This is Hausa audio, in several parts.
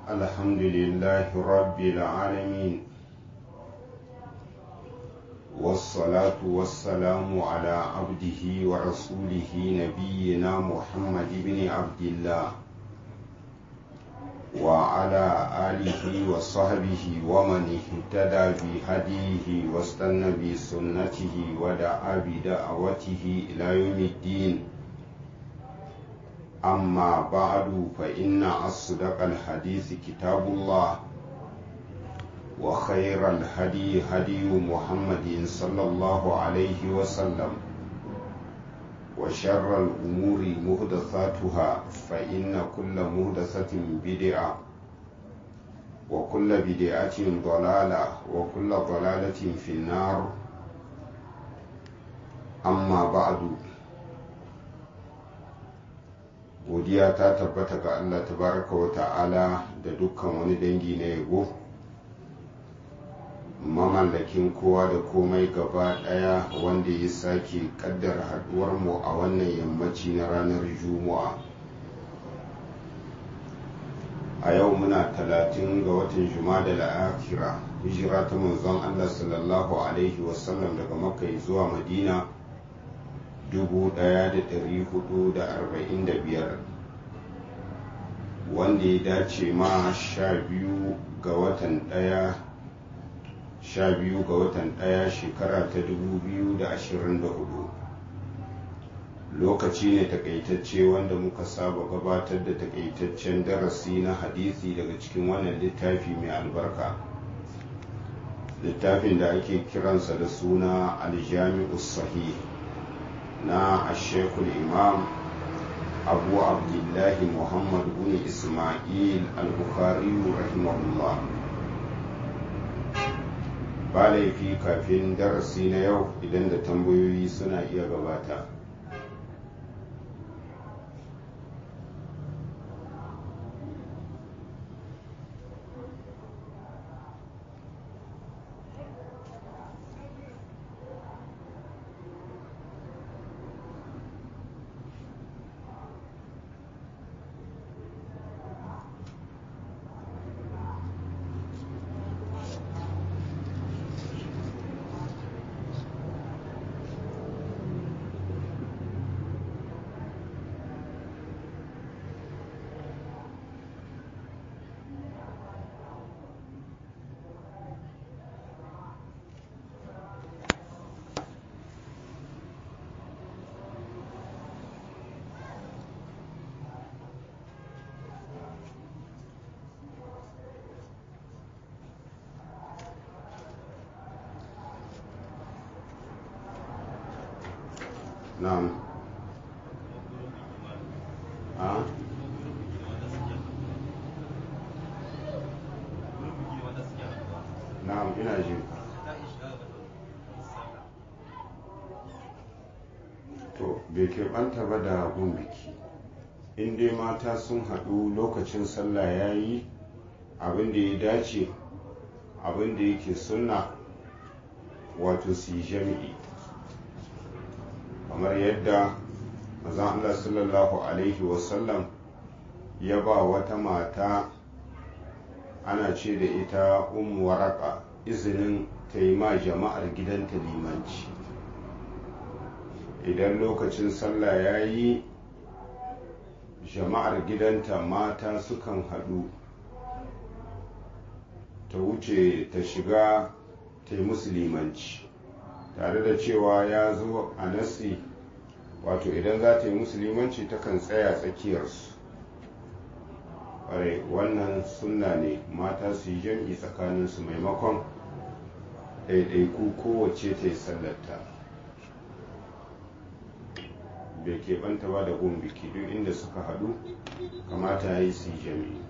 الحمد لله رب العالمين والصلاة والسلام على عبده ورسوله نبينا محمد بن عبد الله وعلى آله وصحبه ومن اهتدى بهديه واستنى بسنته ودعا بدعوته إلى يوم الدين أما بعد فإن أصدق الحديث كتاب الله وخير الهدي هدي محمد صلى الله عليه وسلم وشر الأمور مهدثاتها فإن كل مهدثة بدعة وكل بدعة ضلالة وكل ضلالة في النار أما بعد godiya ta tabbata ga Allah tabaraka wa ta'ala da dukkan wani dangi na yabo mamallakin kowa da komai gaba daya wanda ya sake kaddar haduwar mu a wannan yammaci na ranar juma'a a yau muna talatin ga watan jumada la'akira hijira ta manzon Allah sallallahu alaihi wasallam daga makka zuwa madina 1445 wanda ya dace ma sha biyu ga watan daya sha biyu ga watan daya shekara ta 2024 lokaci ne takaitacce wanda muka saba gabatar da takaitaccen darasi na hadisi daga cikin wannan littafi mai albarka littafin da ake kiransa da suna aljami'us sahih na ashekul imam abu abdullahi muhammad bin ismail al-bukhari rahimahullah ba laifi kafin darasi na yau idan da tambayoyi suna iya gabata na'am a na'am ina ji to bai keɓanta ba da gun biki in dai mata sun haɗu lokacin sallah ya yi abin da ya dace abin da yake sunna wato su yi jami'i kamar yadda mazan Allah sallallahu Alaihi wasallam ya ba wata mata ana ce da ita umu waraka izinin ta yi ma jama'ar gidanta limanci idan lokacin sallah ya yi jama'ar gidanta mata sukan haɗu ta wuce ta shiga ta yi musu limanci tare da cewa ya zo a nasi wato idan za ta yi musulmanci takan tsaya tsakiyarsu ƙwarai wannan sunna ne mata su yi jam'i tsakaninsu maimakon ɗaiɗaiku kowace ta yi sallarta bai keɓanta ba da gun biki duk inda suka haɗu kamata ya yi su yi jam'i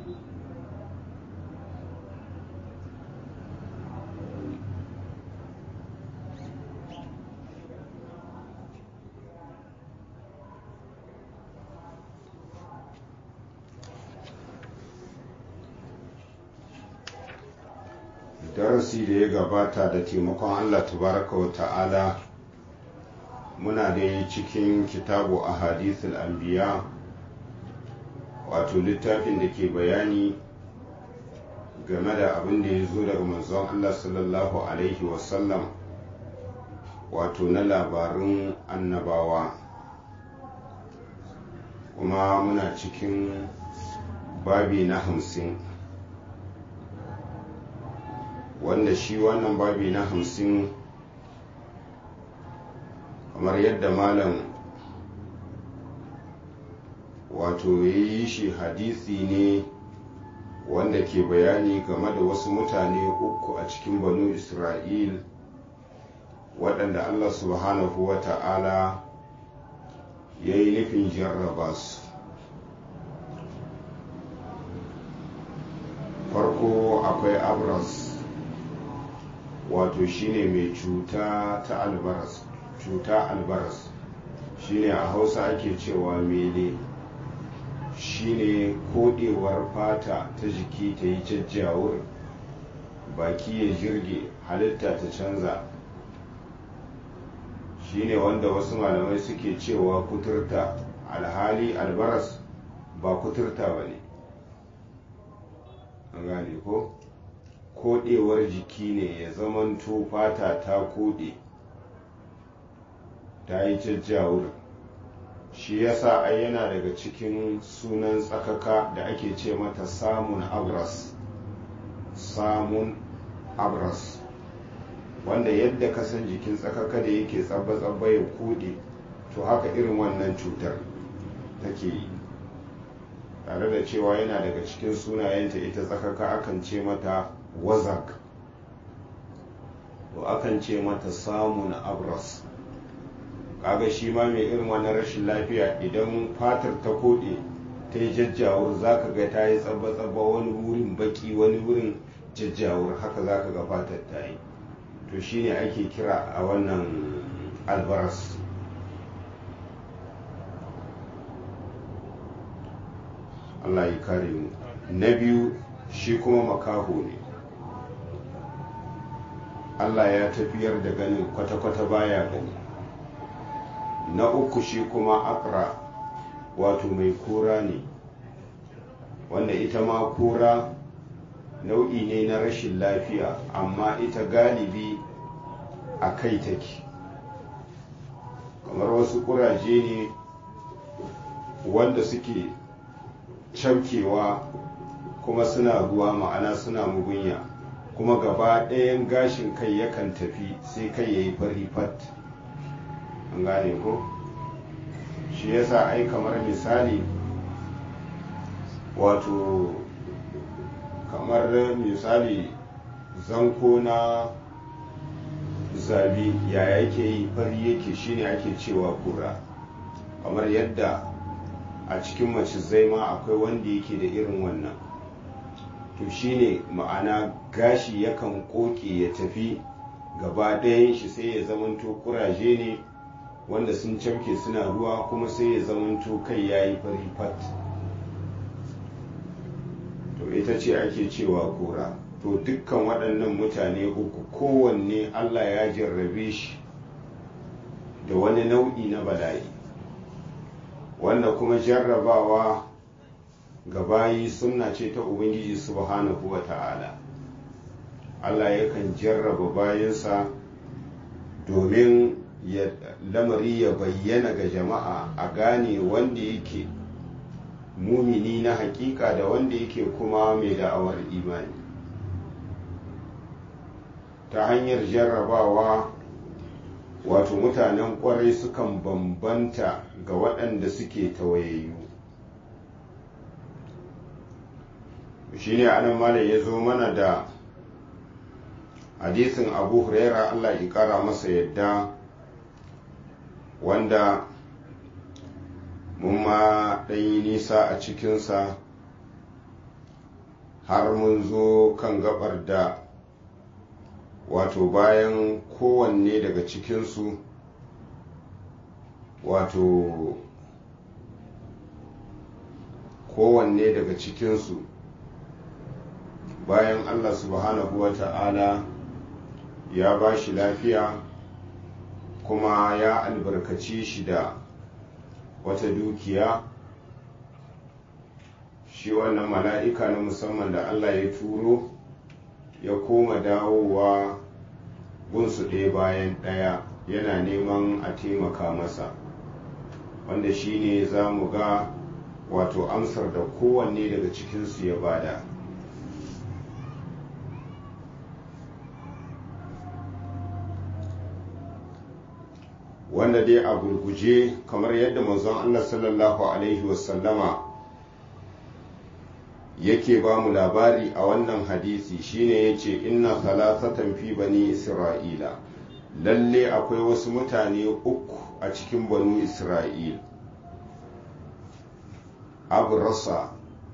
darasi da ya gabata da taimakon Allah tabaraka wa ta'ala muna da cikin kitabu a hadithul anbiya wato littafin da ke bayani game da abin da ya zo daga manzon Allah sallallahu Alaihi wasallam wato na labarin annabawa kuma muna cikin babi na hamsin wanda shi wannan babi na hamsin kamar yadda malam wato ya yi shi hadisi ne wanda ke bayani game da wasu mutane uku a cikin banu isra'il waɗanda allah subhanahu wa ta'ala ya yi nufin jarraba su farko akwai abras wato shine mai cuta ta albaras cuta albaras shine a hausa ake cewa mele shine kodewar fata ta jiki ta yi jajjawur baki ya jirge halitta ta canza shine wanda wasu malamai suke cewa kuturta alhali albaras ba kuturta ba ne an gane ko kodewar jiki ne ya zamanto fata ta kode ta yi jajjawur shi yasa ai yana daga cikin sunan tsakaka da ake ce mata samun abras samun abras wanda yadda kasan jikin tsakaka da yake tsabba-tsabba ya kode to haka irin wannan cutar take yi tare da cewa yana daga cikin sunayenta ita tsakaka akan ce mata wazak to akan ce mata samun abras kaga shi ma mai irin wannan rashin lafiya idan fatar ta kode ta yi jajjawur za ka ga ta yi tsabba-tsabba wani wurin baki wani wurin jajjawur haka za ka ga fatar ta yi to shine ake kira a wannan albaras Allah ya kare mu na biyu shi kuma makaho ne Allah ya tafiyar da ganin kwata-kwata baya gani na uku shi kuma akra wato mai kura ne wanda ita ma kura nau'i ne na rashin lafiya amma ita galibi a kai take kamar wasu kuraje ne wanda suke camkewa kuma suna ruwa ma'ana suna mugunya kuma gaba ɗayan gashin kai yakan tafi sai kai ya yi fari fat an gane ko shi yasa ai kamar misali wato kamar misali zanko na zabi ya yake yi fari yake shine ake cewa kura kamar yadda a cikin macizai ma akwai wanda yake da irin wannan to shine ma'ana gashi yakan koke ya tafi gaba ɗayan shi sai ya zamanto kuraje ne wanda sun camke suna ruwa kuma sai ya zamanto kai ya yi fari fat to ita ce ake cewa kura to dukkan waɗannan mutane uku kowanne allah ya jarrabe shi da wani nau'i na bala'i wanda kuma jarrabawa ga bayi sunna ce ta ubangiji subhanahu wa ta'ala allah yakan jarraba bayansa domin lamari ya bayyana ga jama'a a gane wanda yake mumini na hakika da wanda yake kuma mai da'awar imani ta hanyar jarrabawa wato mutanen kwarai sukan bambanta ga waɗanda suke tawayayyu shi ne anan malam ya zo mana da hadisin abu huraira allah ya ƙara masa yadda wanda mun ma ɗanyi nisa a cikinsa har mun zo kan gabar da wato bayan kowanne daga cikinsu wato kowanne daga cikinsu bayan allah subhanahu wa ta'ala ya ba shi lafiya kuma ya albarkaci shi da wata dukiya shi wannan mala'ika na musamman da Allah ya turo ya koma dawowa gunsu ɗaya bayan ɗaya yana neman a taimaka masa wanda shi ne za mu ga wato amsar da kowanne daga cikinsu ya bada wanda dai a gurguje kamar yadda manzon Allah sallallahu alaihi wasallama yake ba mu labari a wannan hadisi shine yace inna salasatan fi bani isra'ila lalle akwai wasu mutane uku a cikin banu isra'il abrasa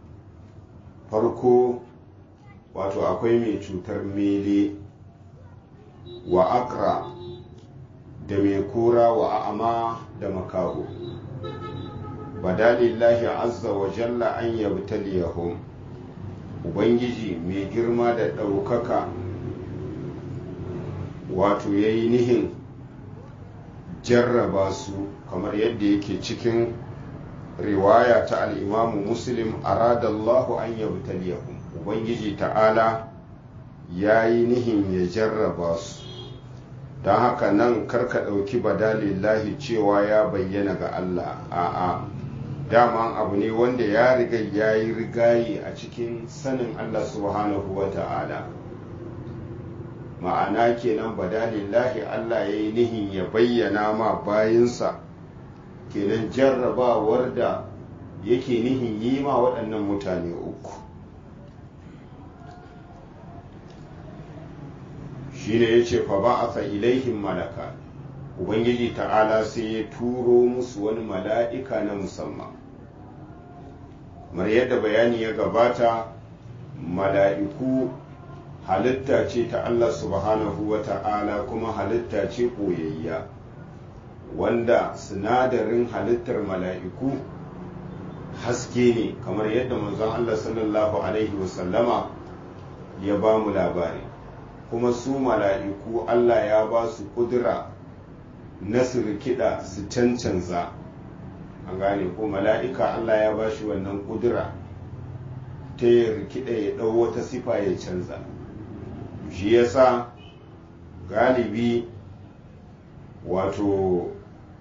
farko wato akwai mai cutar mele wa akra da mai kura wa a'ama da makaho badalillahi azza wa jalla an yabtaliyahum ubangiji mai girma da ɗaukaka wato ya yi nihin jarraba su kamar yadda yake cikin riwaya ta al'imamu muslim aradallahu an yabtaliyahum ubangiji ta'ala ya yi nihin ya jarraba su don haka nan karka ɗauki badalillahi cewa ya bayyana ga Allah a'a daman abu ne wanda ya riga ya yi rigayi a cikin sanin Allah subhanahu wa ta'ala ma'ana kenan badalillahi Allah ya yi nihin ya bayyana ma bayinsa kenan jarrabawar da yake nihin yi ma waɗannan mutane uku shi ne ya ce fa ba a ilaihim malaka ubangiji ta'ala sai ya turo musu wani mala'ika na musamman kamar yadda bayani ya gabata mala'iku halitta ce ta Allah subhanahu wa ta'ala kuma halitta ce ɓoyayya wanda sinadarin halittar mala'iku haske ne kamar yadda manzon Allah sallallahu Alaihi wasallama ya ba mu labari kuma su mala'iku Allah ya ba su kudura na su rikida su cancanza an gane ko mala'ika Allah ya ba shi wannan kudura ta ya rikida ya ɗau wata sifa ya canza shi yasa galibi wato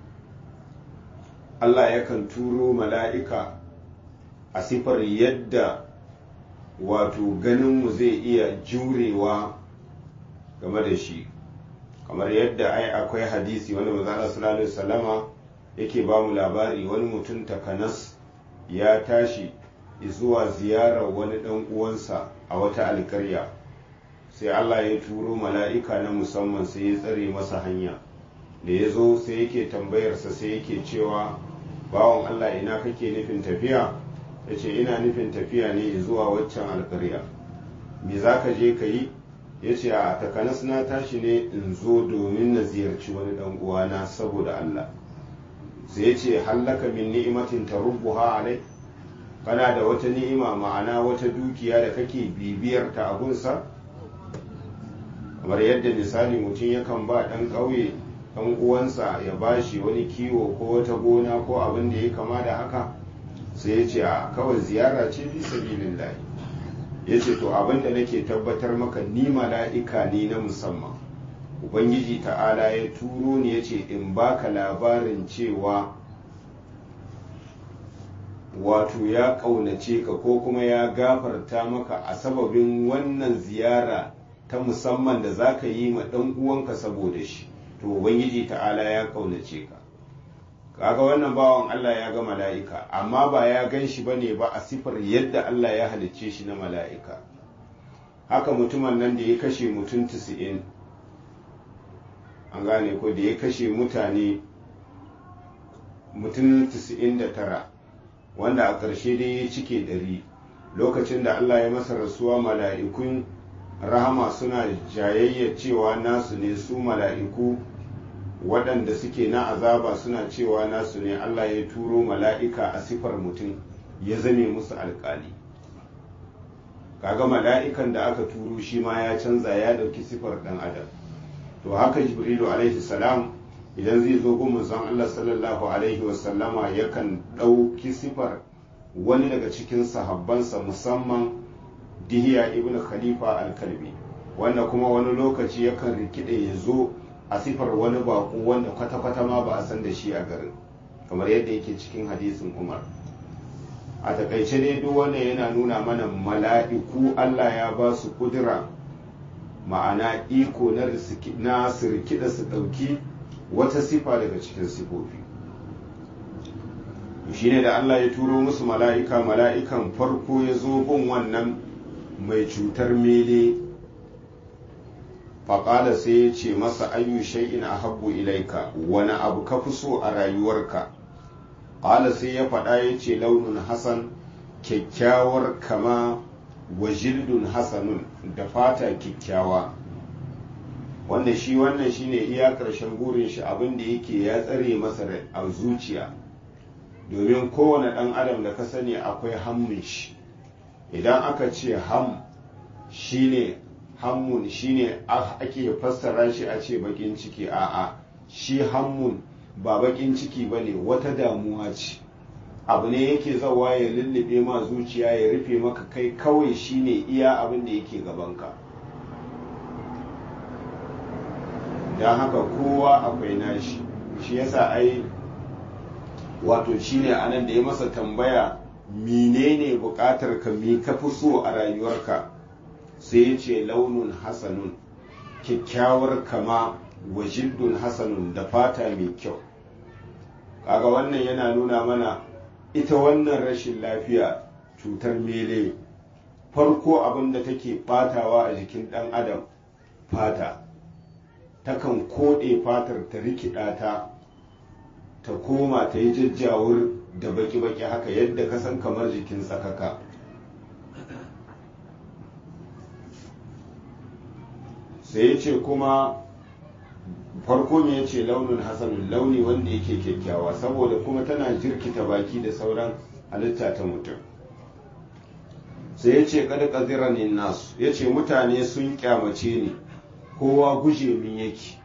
Allah yakan turo mala'ika a sifar yadda wato ganinmu zai iya jurewa game da shi kamar yadda ai akwai hadisi wanda manzala sallallahu alaihi wasallama yake ba mu labari wani mutum takanas ya tashi zuwa ziyarar wani dan uwansa a wata alkarya sai Allah ya turo mala'ika na musamman sai ya tsare masa hanya da ya zo sai yake tambayarsa sai yake cewa bawan Allah ina kake nufin tafiya ya ce ina nufin tafiya ne zuwa waccan alkarya me za ka je ka yi ya ce a takanas na tashi ne in zo domin na ziyarci wani dan uwana saboda Allah sai ya ce hallaka min ni'imatin tarubbuha alai kana da wata ni'ima ma'ana wata dukiya da kake bibiyar ta a gunsa kamar yadda misali mutum yakan ba dan ƙauye dan uwansa ya bashi wani kiwo ko wata gona ko abin da ya kama da haka sai ya ce a kawai ziyara ce fi sabilillahi ya ce to abin da nake tabbatar maka ni mala'ika ne na musamman ubangiji ta'ala ya turo ni ya ce in baka labarin cewa wato ya ƙaunace ka ko kuma ya gafarta maka a sababin wannan ziyara ta musamman da za ka yi ma ɗan uwanka saboda shi to ubangiji ta'ala ya ƙaunace ka kaga wannan bawan Allah ya ga mala'ika amma ba ya gan shi ba ne ba a sifar yadda Allah ya halicce shi na mala'ika haka mutumin nan da ya kashe mutum 90 an gane ko da ya kashe mutane mutum 99 wanda a ƙarshe dai ya cike ɗari lokacin da Allah ya masa rasuwa mala'ikun rahama suna jayayya cewa nasu ne su mala'iku waɗanda suke na azaba suna cewa nasu ne Allah ya turo mala'ika a sifar mutum ya zame musu alƙali kaga mala'ikan da aka turo shi ma ya canza ya ɗauki sifar ɗan adam to haka jibrilu alaihi salam idan zai zo gun manzon Allah sallallahu alaihi wasallama yakan ɗauki sifar wani daga cikin sahabbansa musamman dihiya ibn khalifa al-kalbi wanda kuma wani lokaci yakan rikide ya zo a sifar wani bako wanda kwata-kwata ma ba a san da shi a garin kamar yadda yake cikin hadisin umar a takaice dai duk wanda yana nuna mana mala'iku allah ya ba su kudura ma'ana iko na su rikida su ɗauki wata sifa daga cikin sifofi shine da Allah ya turo musu mala'ika mala'ikan farko ya zo bin wannan mai cutar mele faƙala sai ya ce masa ayyu shay'in a habbu ilaika wani abu ka fi so a rayuwarka ƙala sai ya faɗa ya ce launin hasan kyakkyawar kama wa jildun hasanun da fata kyakkyawa wanda shi wannan shine iya ƙarshen burin shi abin da yake ya tsare masa a zuciya domin kowane ɗan adam da ka sani akwai hammun shi idan aka ce ham shine hammun shine ake fassara shi a ce bakin ciki a'a shi hammun ba bakin ciki ba ne wata damuwa ce abu ne yake zawa ya lullube ma zuciya ya rufe maka kai kawai shine iya abin da yake gabanka don haka kowa akwai nashi shi yasa ai wato shine anan da ya masa tambaya menene bukatar ka me ka fi so a rayuwarka sai ya ce launin hasanun kyakkyawar kama wa jildun hasanun da fata mai kyau kaga wannan yana nuna mana ita wannan rashin lafiya cutar mele farko abin da take batawa a jikin ɗan adam fata takan koɗe fatar ta rikida ta ta koma ta yi jajjawur da baki-baki haka yadda ka san kamar jikin tsakaka sai ya ce kuma farko me ya ce launin hasanun launi wanda yake kyakkyawa saboda kuma tana jirkita baki da sauran halitta ta mutum sai ya ce kada ƙaziranin nasu ya ce mutane sun kyamace ni kowa guje min yake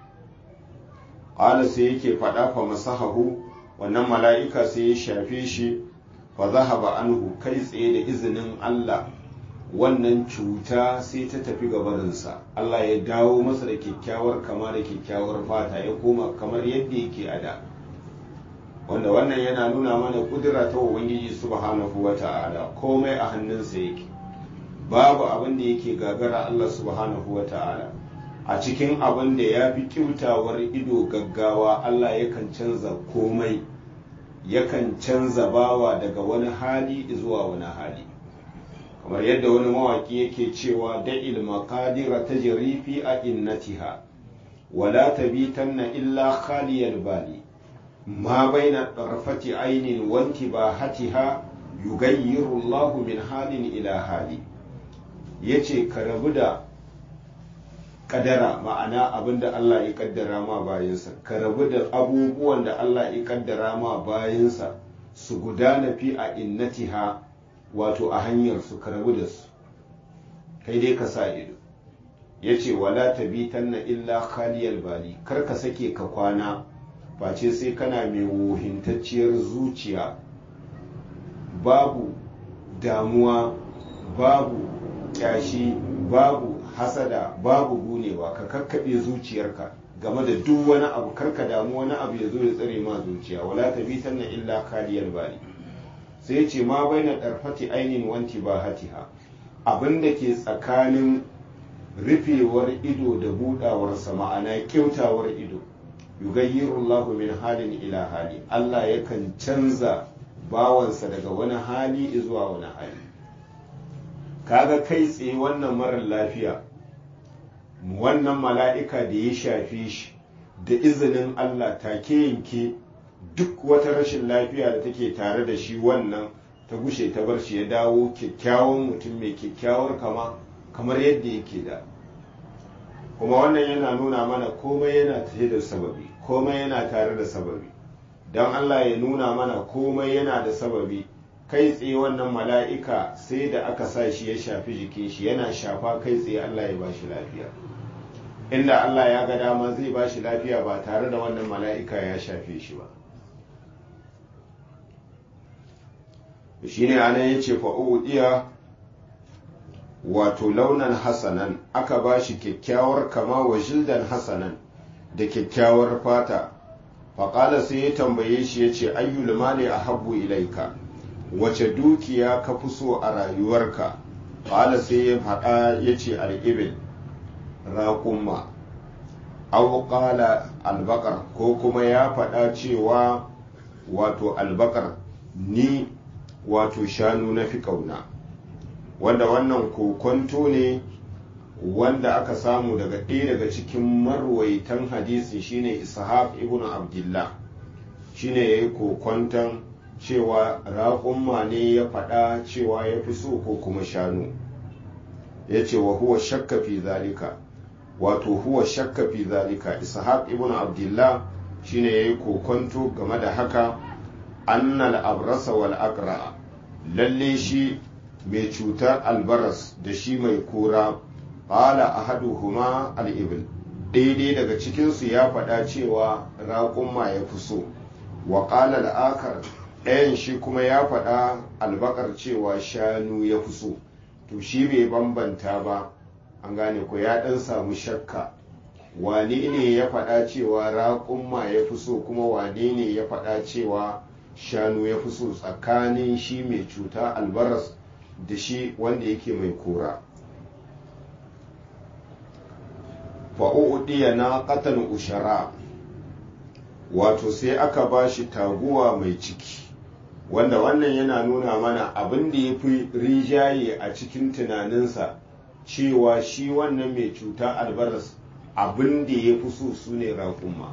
ƙala sai yake faɗa fa masahahu wannan mala'ika sai ya shafe shi fa zahaba anhu kai tsaye da izinin Allah wannan cuta sai ta tafi gabarinsa Allah ya dawo masa da kyakkyawar kama da kyakkyawar fata ya koma kamar yadda yake a da wanda wannan yana nuna mana kudura ta ubangiji subhanahu wa ta'ala komai a hannunsa yake babu abin da yake gagara Allah subhanahu wa ta'ala a cikin abin da ya fi kyautawar ido gaggawa Allah yakan canza komai yakan canza bawa daga wani hali zuwa wani hali kamar yadda wani mawaki yake cewa da'il maqadira tajri fi a'innatiha wala tabitanna illa khaliyal bali ma baina tarfati ainin wa intibahatiha yugayyiru Allahu min halin ila hali yace ka rabu da kadara ma'ana abinda Allah ya kaddara ma bayansa ka rabu da abubuwan da Allah ya kaddara ma bayansa su gudana fi a innatiha wato a hanyar su ka rabu da su kai dai ka sa ido ya ce wala tabitanna illa khaliyal bali kar ka sake ka kwana face sai kana mai wuhintacciyar zuciya babu damuwa babu kyashi babu hasada babu gunewa ka kakkaɓe zuciyarka game da duk wani abu karka damu wani abu ya zo ya tsare ma zuciya wala tabitanna illa khaliyal bali sai ce ma baina ɗarfati ainin wanti ba hatiha abin da ke tsakanin rufewar ido da budawarsa ma'ana kyautawar ido yugayyiru Allah min halin ila hali Allah yakan canza bawansa daga wani hali zuwa wani hali kaga kai tsaye wannan marar lafiya wannan mala'ika da ya shafe shi da izinin Allah take yanke duk wata rashin lafiya da take tare da shi wannan ta gushe ta bar shi ya dawo kyakkyawan mutum mai kyakkyawar kama kamar yadda yake da kuma wannan yana nuna mana komai yana tare da sababi komai yana tare da sababi don Allah ya nuna mana komai yana da sababi kai tsaye wannan mala'ika sai da aka sa shi ya shafi jikin shi yana shafa kai tsaye Allah ya ba shi lafiya inda Allah ya ga dama zai ba shi lafiya ba tare da wannan mala'ika ya shafe shi ba shine anan yace fa udiya wato launan hasanan aka bashi kyakkyawar kama wa jildan hasanan da kyakkyawar fata faƙala sai ya tambaye shi ya ce ayyul mali a habbu ilaika wace dukiya ka fi so a rayuwarka ƙala sai ya faɗa ya ce al'ibil raƙumma au ƙala albakar ko kuma ya faɗa cewa wato albakar ni wato shanu na fi ƙauna wanda wannan kokonto ne wanda aka samu daga ɗaya daga cikin marwaitan hadisi shine ishaq ibn abdullah shine ya yi kokonton cewa raƙumma ne ya faɗa cewa ya fi so ko kuma shanu ya ce wa huwa shakka fi zalika wato huwa shakka fi zalika ishaq ibn abdullah shine ya yi kokonto game da haka annal abrasa wal aqra lalle shi mai cutar albaras da shi mai kura qala ahaduhuma al-ibl daidai daga cikinsu ya faɗa cewa raƙumma ya fi so wa qala al-akar ɗayan shi kuma ya faɗa albakar cewa shanu ya fi so to shi bai bambanta ba an gane ko ya ɗan samu shakka wane ne ya faɗa cewa raƙumma ya fi so kuma wane ne ya faɗa cewa shanu ya fi so tsakanin shi mai cuta albaras da shi wanda yake mai kura fa'u'udiya na ƙatan ushara wato sai aka ba shi taguwa mai ciki wanda wannan yana nuna mana abin da ya fi rijaye a cikin tunaninsa cewa shi wannan mai cuta albaras abin da ya fi so su ne raƙuma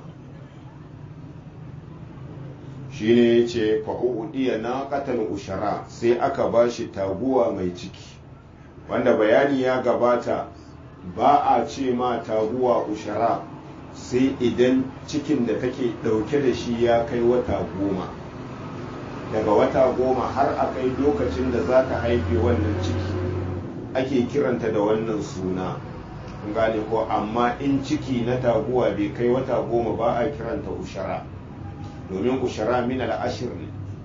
shi ne ya ce fa'u'udiya na ƙatan ushara sai aka ba shi taguwa mai ciki wanda bayani ya gabata ba a ce ma taguwa ushara sai idan cikin da take ɗauke da shi ya kai wata goma daga wata goma har a kai lokacin da za ta haife wannan ciki ake kiranta da wannan suna gane ko amma in ciki na taguwa bai kai wata goma ba a kiranta ushara domin ushara min al'ashir ne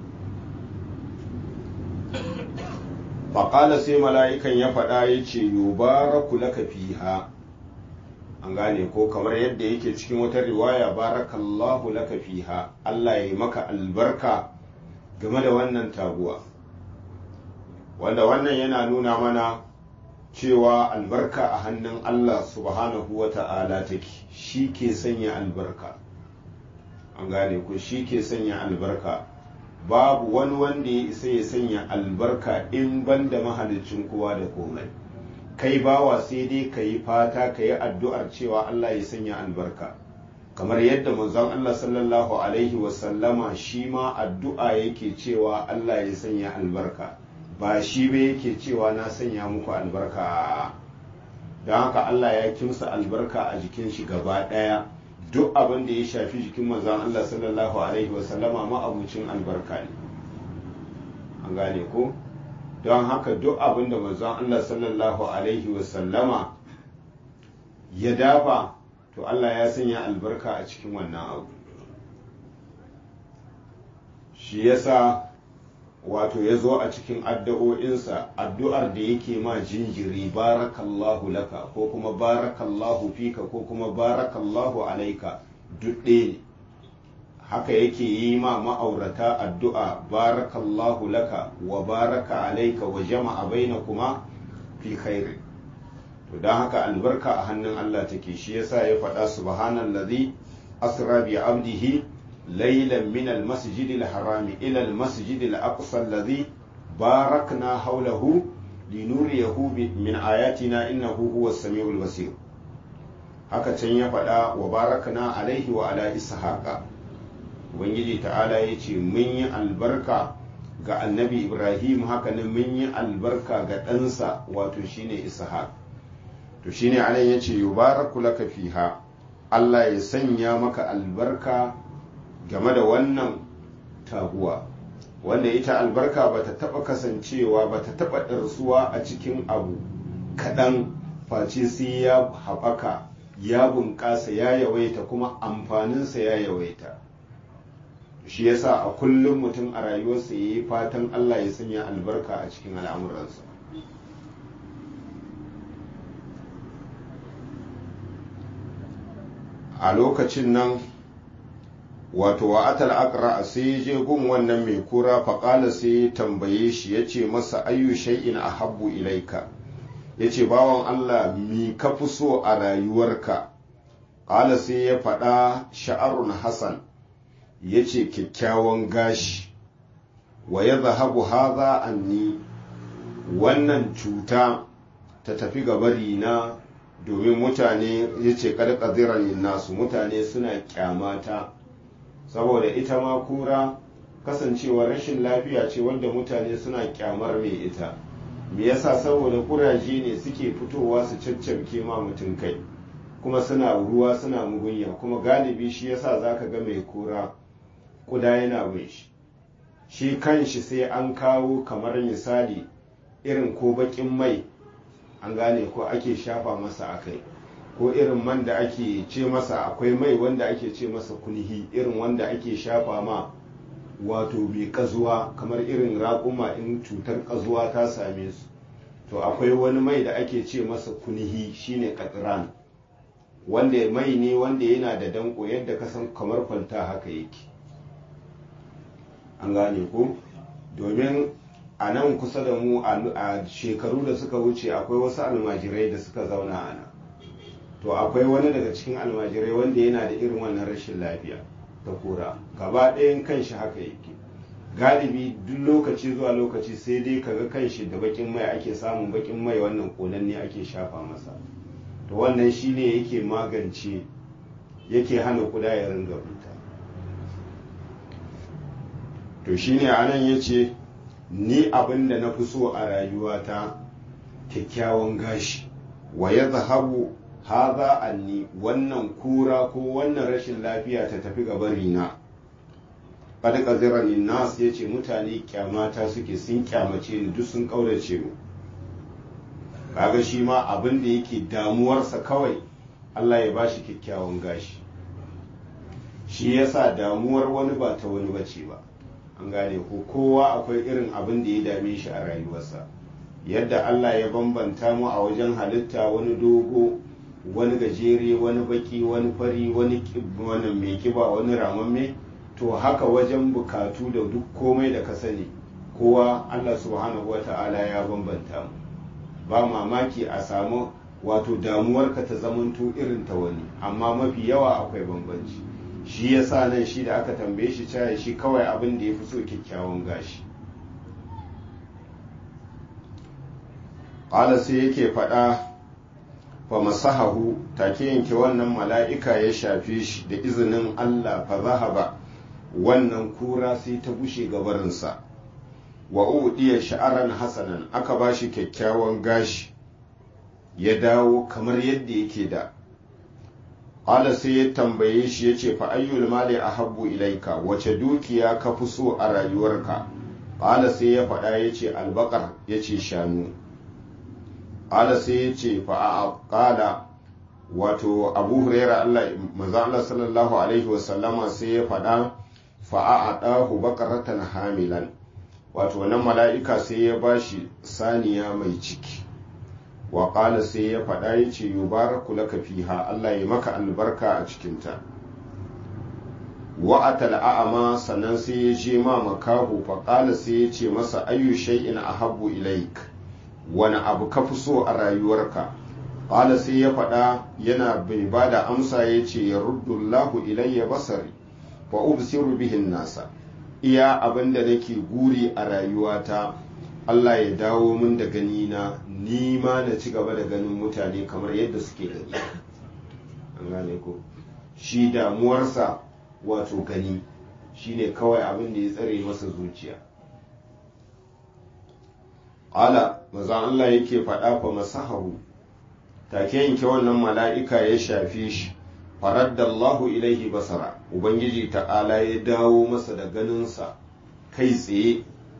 faƙala sai mala'ikan ya faɗa ya ce yubaraku laka fiha an gane ko kamar yadda yake cikin wata riwaya barakallahu laka fiha Allah ya yi maka albarka game da wannan taguwa wanda wannan yana nuna mana cewa albarka a hannun Allah subhanahu wa ta'ala take shi ke sanya albarka an gane ko shi ke sanya albarka babu wani wanda ya isa ya sanya albarka in ban da mahalicin kowa da komai kai bawa sai dai ka yi fata ka yi addu'ar cewa Allah ya sanya albarka kamar yadda manzon Allah sallallahu alaihi wasallama shi ma addu'a yake cewa Allah ya sanya albarka ba shi ba yake cewa na sanya muku albarka don haka Allah ya kimsa albarka a jikin shi gaba ɗaya duk abin da ya shafi jikin manzon Allah sallallahu alaihi wasallama ma'abucin albarka ne an gane ko don haka duk abin da manzon Allah sallallahu alaihi wasallama ya dafa to Allah ya sanya albarka a cikin wannan abu shi yasa wato ya zo a cikin addu'o'insa addu'ar da yake ma jinjiri barakallahu laka ko kuma barakallahu fika ko kuma barakallahu alaika duk ɗaya ne haka yake yi ma ma'aurata addu'a barakallahu laka wa baraka alaika wa jama'a baina kuma fi khairi to don haka albarka a hannun Allah take shi yasa ya faɗa subhanallazi asra bi abdihi ليلا من المسجد الحرام إلى المسجد الأقصى الذي باركنا حوله لنريه من آياتنا إنه هو السميع البصير haka can ya faɗa wa barakna alaihi wa ala ishaqa ubangiji ta'ala ya ce mun yi albarka ga annabi ibrahim haka nan mun yi albarka ga ɗansa wato shine ishaq to shine anan ya ce yubaraku laka fiha allah ya sanya maka albarka game da wannan taguwa wanda ita albarka ba ta taɓa kasancewa ba ta taɓa ɗarsuwa a cikin abu kaɗan face sai ya haɓaka ya bunƙasa ya yawaita kuma amfaninsa ya yawaita shi yasa a kullum mutum a rayuwarsa ya yi fatan Allah ya sanya albarka a cikin al'amuransa a lokacin nan wato wa atal aqra sai je gun wannan mai kura faƙala sai ya tambaye shi ya ce masa ayyu shay'in ahabbu ilaika ya ce bawan Allah mi ka fi so a rayuwarka ƙala sai ya faɗa sha'arun hasan ya ce kyakkyawan gashi wa ya zahabu haza anni wannan cuta ta tafi gabari na domin mutane ya ce ƙarƙaziran nasu mutane suna kyamata saboda ita ma kura kasancewa rashin lafiya ce wanda mutane suna kyamar mai ita me yasa saboda kuraje ne suke fitowa su caccabke ma mutum kai kuma suna ruwa suna mugunya kuma galibi shi yasa zaka ga mai kura kuda yana bin shi shi kanshi sai an kawo kamar misali irin ko bakin mai an gane ko ake shafa masa akai ko irin man da ake ce masa akwai mai wanda ake ce masa kunhi irin wanda ake shafa ma wato mai kazuwa kamar irin raƙuma in cutar kazuwa ta same su to akwai wani mai da ake ce masa kunhi shine katran wanda mai ne wanda yana da danko yadda ka san kamar kwanta haka yake an gane ko domin a nan kusa da mu a shekaru da suka wuce akwai wasu almajirai da suka zauna a nan to akwai wani daga cikin almajirai wanda yana da irin wannan rashin lafiya ta kura gaba ɗayan kanshi haka yake galibi duk lokaci zuwa lokaci sai dai kaga kanshi da bakin mai ake samun bakin mai wannan konan ne ake shafa masa to wannan shine yake magance yake hana kuda ya ringa fita to shine anan yace ni abin da na fi so a rayuwata kyakkyawan gashi wa ya zahabu haza anni wannan kura ko wannan rashin lafiya ta tafi gabarina qad qazirani nas yace mutane kyamata suke sun kyamace ni duk sun kaurace mu kaga shi ma abin da yake damuwarsa kawai Allah ya bashi kyakkyawan gashi shi yasa damuwar wani ba ta wani bace ba an gane ko kowa akwai irin abin da ya dame shi a rayuwarsa yadda Allah ya bambanta mu a wajen halitta wani dogo wani gajere wani baki wani fari wani wani mai kiba wani ramamme to haka wajen bukatu da duk komai da ka sani kowa Allah subhanahu wa ta'ala ya bambanta mu ba mamaki a samu wato damuwarka ta zamanto irin ta wani amma mafi yawa akwai bambanci shi yasa nan shi da aka tambaye shi caya shi kawai abin da ya fi so kyakkyawan gashi ƙala sai yake faɗa fa masahahu take yanke wannan mala'ika ya shafe shi da izinin Allah fa zahaba wannan kura sai ta bushe gabarinsa wa udiya sha'aran hasanan aka ba shi kyakkyawan gashi ya dawo kamar yadda yake da ƙala sai ya tambaye shi ya ce fa ayyul mali ahabbu ilaika wace dukiya ka fi so a rayuwarka ƙala sai ya faɗa ya ce albakar ya ce shanu ƙala sai ya ce fa a ƙala wato abu huraira Allah maza Allah sallallahu alaihi wasallama sai ya faɗa fa a ɗahu bakaratan hamilan wato wannan mala'ika sai ya bashi saniya mai ciki wa ƙala sai ya faɗa ya ce yubaraku laka fiha Allah ya maka albarka a cikinta wa atal a'ama sannan sai ya je ma makahu fa ƙala sai ya ce masa ayyu shay'in ahabbu ilaik wani abu ka fi so a rayuwarka ƙala sai ya faɗa yana bai ba da amsa ya ce ya ruddullahu ilayya basari fa ubsiru bihin nasa iya abin da nake guri a rayuwata Allah ya dawo min da gani na ni ma na ci gaba da ganin mutane kamar yadda suke gani an gane ko shi damuwarsa wato gani shine kawai abin da ya tsare masa zuciya ala mazan Allah yake faɗa fa masahahu take yanke wannan mala'ika ya shafe shi faraddallahu ilaihi basara ubangiji ta'ala ya dawo masa da ganinsa kai tsaye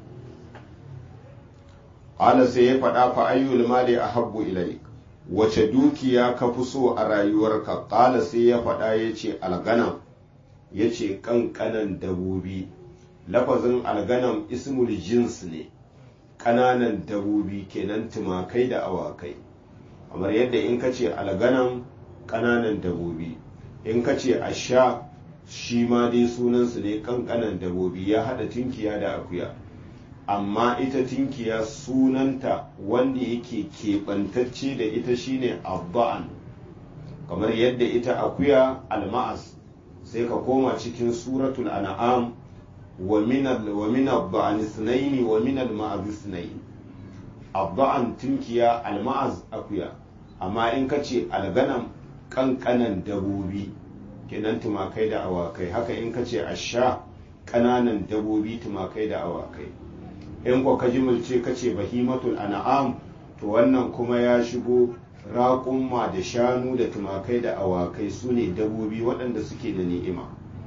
ala sai ya faɗa fa ayyul mali ahabbu ilaik wace dukiya ka fi so a rayuwarka ƙala sai ya faɗa ya ce alganam ya ce ƙanƙanan dabobi lafazin alganam ismul jins ne ƙananan dabobi kenan tumakai da awakai kamar yadda in ka ce alganam ƙananan dabobi in ka ce asha shi ma dai sunansu ne ƙanƙanan dabobi ya haɗa tinkiya da akuya amma ita tinkiya sunanta wanda yake keɓantacce da ita shine abba'an kamar yadda ita akuya alma'as sai ka koma cikin suratul an'am wa min al-ba'an ithnayn wa min al-ma'az ithnayn abba'an tinkiya alma'az akuya amma in ka ce alganam kankanan dabobi kenan tumakai da awakai haka in ka ce asha kananan dabobi tumakai da awakai in ko ka jimilce ka ce bahimatul an'am to wannan kuma ya shigo raƙumma da shanu da tumakai da awakai su ne dabobi waɗanda suke da ni'ima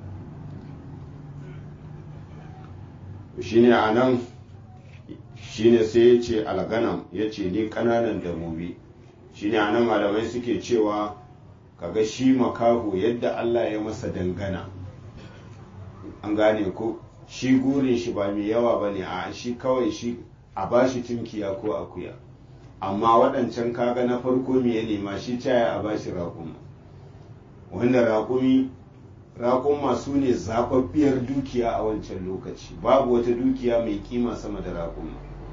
shine a nan shine sai ya ce alganam ya ce ni ƙananan dabobi shine a nan malamai suke cewa kaga shi makaho yadda allah ya masa dangana an gane ko shi gurin shi ba mai yawa ba ne a shi kawai shi a bashi tunkiya ko akuya amma waɗancan kaga na farko me ya nema shi caya a bashi raƙuma wanda raƙumi raƙuma su ne zaɓaɓɓiyar dukiya a wancan lokaci babu wata dukiya mai kima sama da raƙuma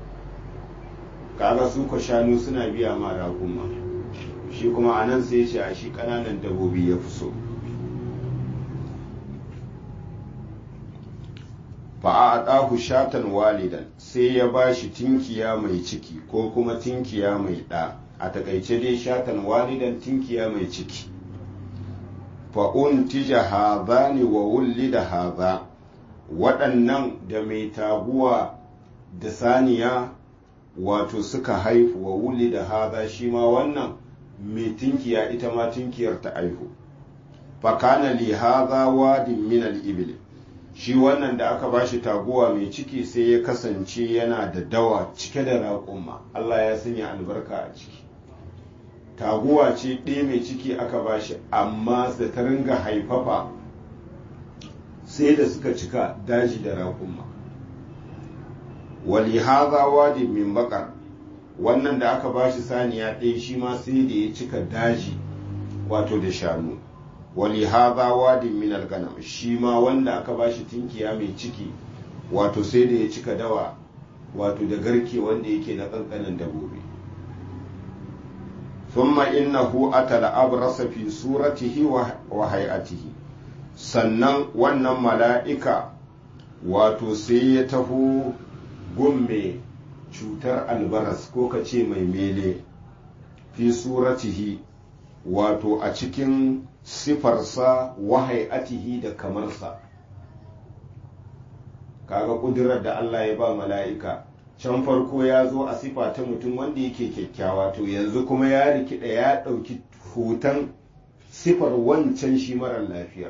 kaga su ka shanu suna biya ma raƙuma shi kuma a nan sai ce a shi ƙananan dabobi ya fi so fa'aɗahu shatan walidan sai ya ba shi tinkiya mai ciki ko kuma tinkiya mai ɗa a takaice dai shatan walidan tinkiya mai ciki fa'un tija haza ne wa wulli da haza waɗannan da mai taguwa da saniya wato suka haifu wa wulli da haza shi ma wannan mai tinkiya ita ma tinkiyar ta aihu fakana li haza wadin min al-ibil shi wannan da aka bashi taguwa mai ciki sai ya kasance yana da dawa cike da raƙuma Allah ya sanya albarka a ciki taguwa ce ɗaya mai ciki aka bashi amma da ta ringa haifafa sai da suka cika daji da raƙuma wali haza wadi min bakar wannan da aka bashi saniya ɗaya shi ma sai da ya cika daji wato da shanu wali haza wadin min alganam shi ma wanda aka bashi tinkiya mai ciki wato sai da ya cika dawa wato da garke wanda yake na kankanin dabobi thumma innahu atala abrasa fi suratihi wa hay'atihi sannan wannan mala'ika wato sai ya taho gumme cutar albaras ko ka ce mai mele fi suratihi wato a cikin sifarsa wahai'atihi da kamarsa kaga kudurar da Allah ya ba mala'ika can farko ya zo a sifa ta mutum wanda yake kyakkyawa to yanzu kuma ya rikida ya ɗauki hoton sifar wancan shi marar lafiyar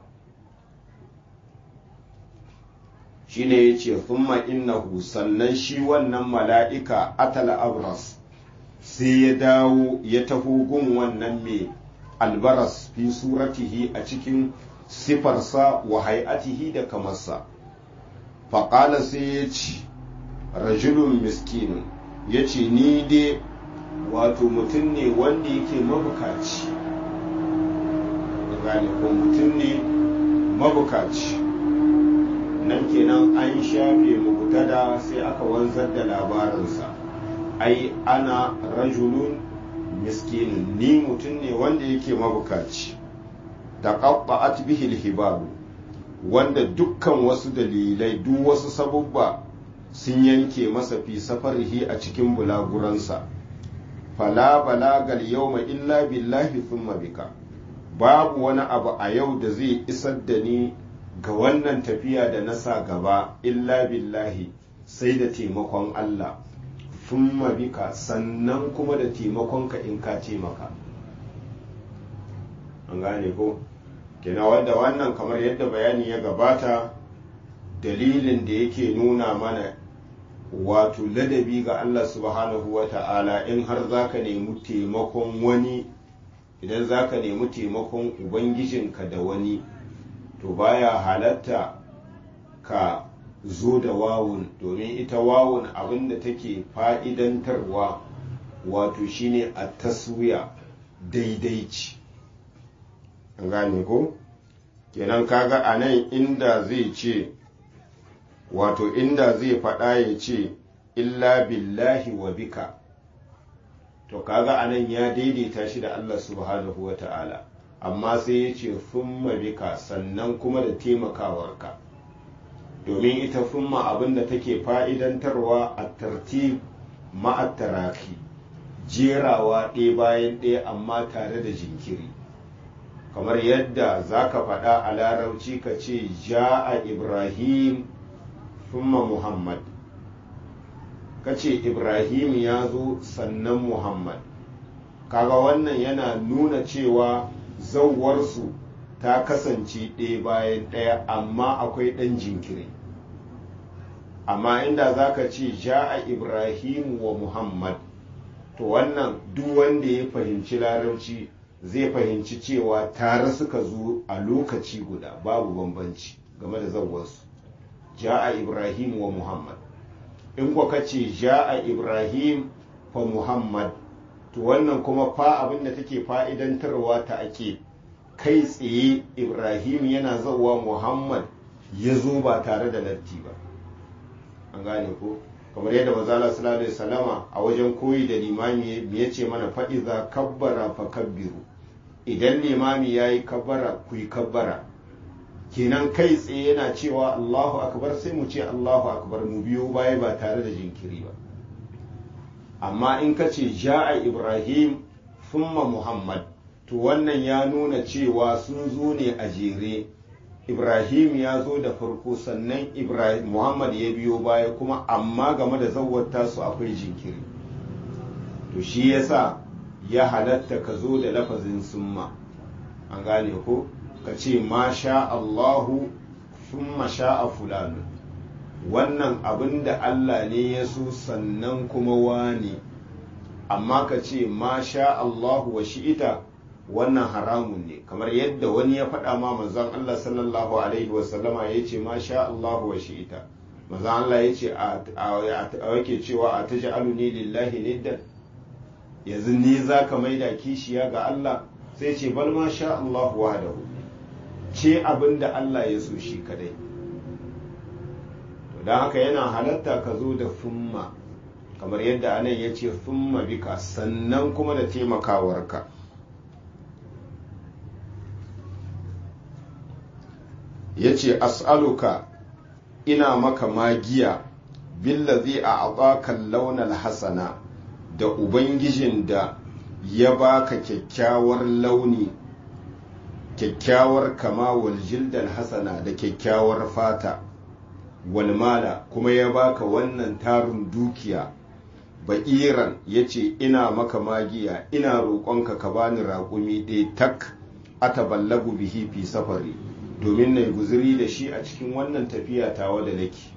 shi ne ya ce thumma innahu sannan shi wannan mala'ika atala abras sai ya dawo ya taho gun wannan mai albaras fi suratihi a cikin sifarsa wa hay'atihi da kamarsa faƙala sai ya ce rajulun miskinun ya ce ni dai wato mutum ne wanda yake mabukaci gane ko mutum ne mabukaci nan kenan an shafe mubutada sai aka wanzar da labarinsa ai ana rajulun miskinin ni mutum ne wanda yake mabukaci da qatta'at bihi al wanda dukkan wasu dalilai duk wasu sabubba sun yanke masa fi safarihi a cikin bulaguransa fala balagal yawma illa billahi thumma bika babu wani abu a yau da zai isar da ni ga wannan tafiya da na sa gaba illa billahi sai da taimakon Allah thumma bika sannan kuma da taimakonka in ka taimaka an gane ko kina wanda wannan kamar yadda bayani ya gabata dalilin da yake nuna mana wato ladabi ga Allah subhanahu wa ta'ala in har za ka nemi taimakon wani idan za ka nemi taimakon ubangijinka da wani to baya halatta ka zo da wawun domin ita wawun abinda take fa'idantarwa wato shine a taswiya daidaici gane ko kenan kaga a nan inda zai ce wato inda zai faɗa ya ce illa billahi wa bika to kaga a nan ya daidaita shi da Allah subhanahu wa ta'ala amma sai ya ce fumma bika sannan kuma da taimakawarka domin ita fumma abinda take fa'idantarwa a tartib ma'attaraki jerawa ɗaya bayan ɗaya amma tare da jinkiri kamar yadda za ka faɗa a larabci ka ce ja'a ibrahim fumma muhammad ka ce ibrahim ya zo sannan muhammad kaga wannan yana nuna cewa zauwarsu ta kasance ɗaya bayan ɗaya amma akwai ɗan jinkiri amma inda za ka ce ja'a ibrahim wa muhammad to wannan duk wanda ya fahimci larabci zai fahimci cewa tare suka zo a lokaci guda babu bambanci game da zauwarsu ja'a ibrahim wa muhammad in kwa kace ja'a ibrahim fa muhammad to wannan kuma fa abin da take fa'idantarwa ta ake kai tsaye ibrahim yana zauwa muhammad ya zo ba tare da latti ba an gane ko kamar yadda mazala sallallahu alaihi salama a wajen koyi da limami ya ce mana fa'iza kabbara fa kabbiru idan limami ya yi kabbara ku yi kabbara kenan kai tsaye yana cewa allahu akbar sai mu ce allahu akbar mu biyo baya ba tare da jinkiri ba amma in ka ce ja'a ibrahim thumma muhammad to wannan ya nuna cewa sun zo ne a jere ibrahim ya zo da farko sannan ibrahim muhammad ya biyo baya kuma amma game da zawwata su akwai jinkiri to shi yasa ya halatta ka zo da lafazin summa an gane ko ka ce ma sha allahu summa sha'a fulanu wannan abin da allah ne ya so sannan kuma wani amma ka ce ma sha allahu wa shi'ita wannan haramun ne kamar yadda wani ya faɗa ma manzon Allah sallallahu alaihi wasallama ya ce ma sha Allah wa shi'ita manzon Allah ya ce a yake cewa a taji aluni lillahi niddan yanzu ni za ka maida kishiya ga Allah sai ce bal ma sha Allah wahdahu ce abin da Allah ya so shi kadai to don haka yana halatta ka zo da fumma kamar yadda anan ya ce fumma bika sannan kuma da taimakawarka ya ce as'aluka ina maka magiya billazi a abakan launar hasana da ubangijin da ya baka kyakkyawar launi kyakkyawar kama wal jildal hasana da kyakkyawar fata walmala kuma ya baka wannan tarin dukiya ba'iran ya ce ina maka magiya ina roƙonka ka bani raƙumi ɗaya tak ataballagu bihi fi safari domin na guzuri da shi a cikin wannan tafiya tawa da nake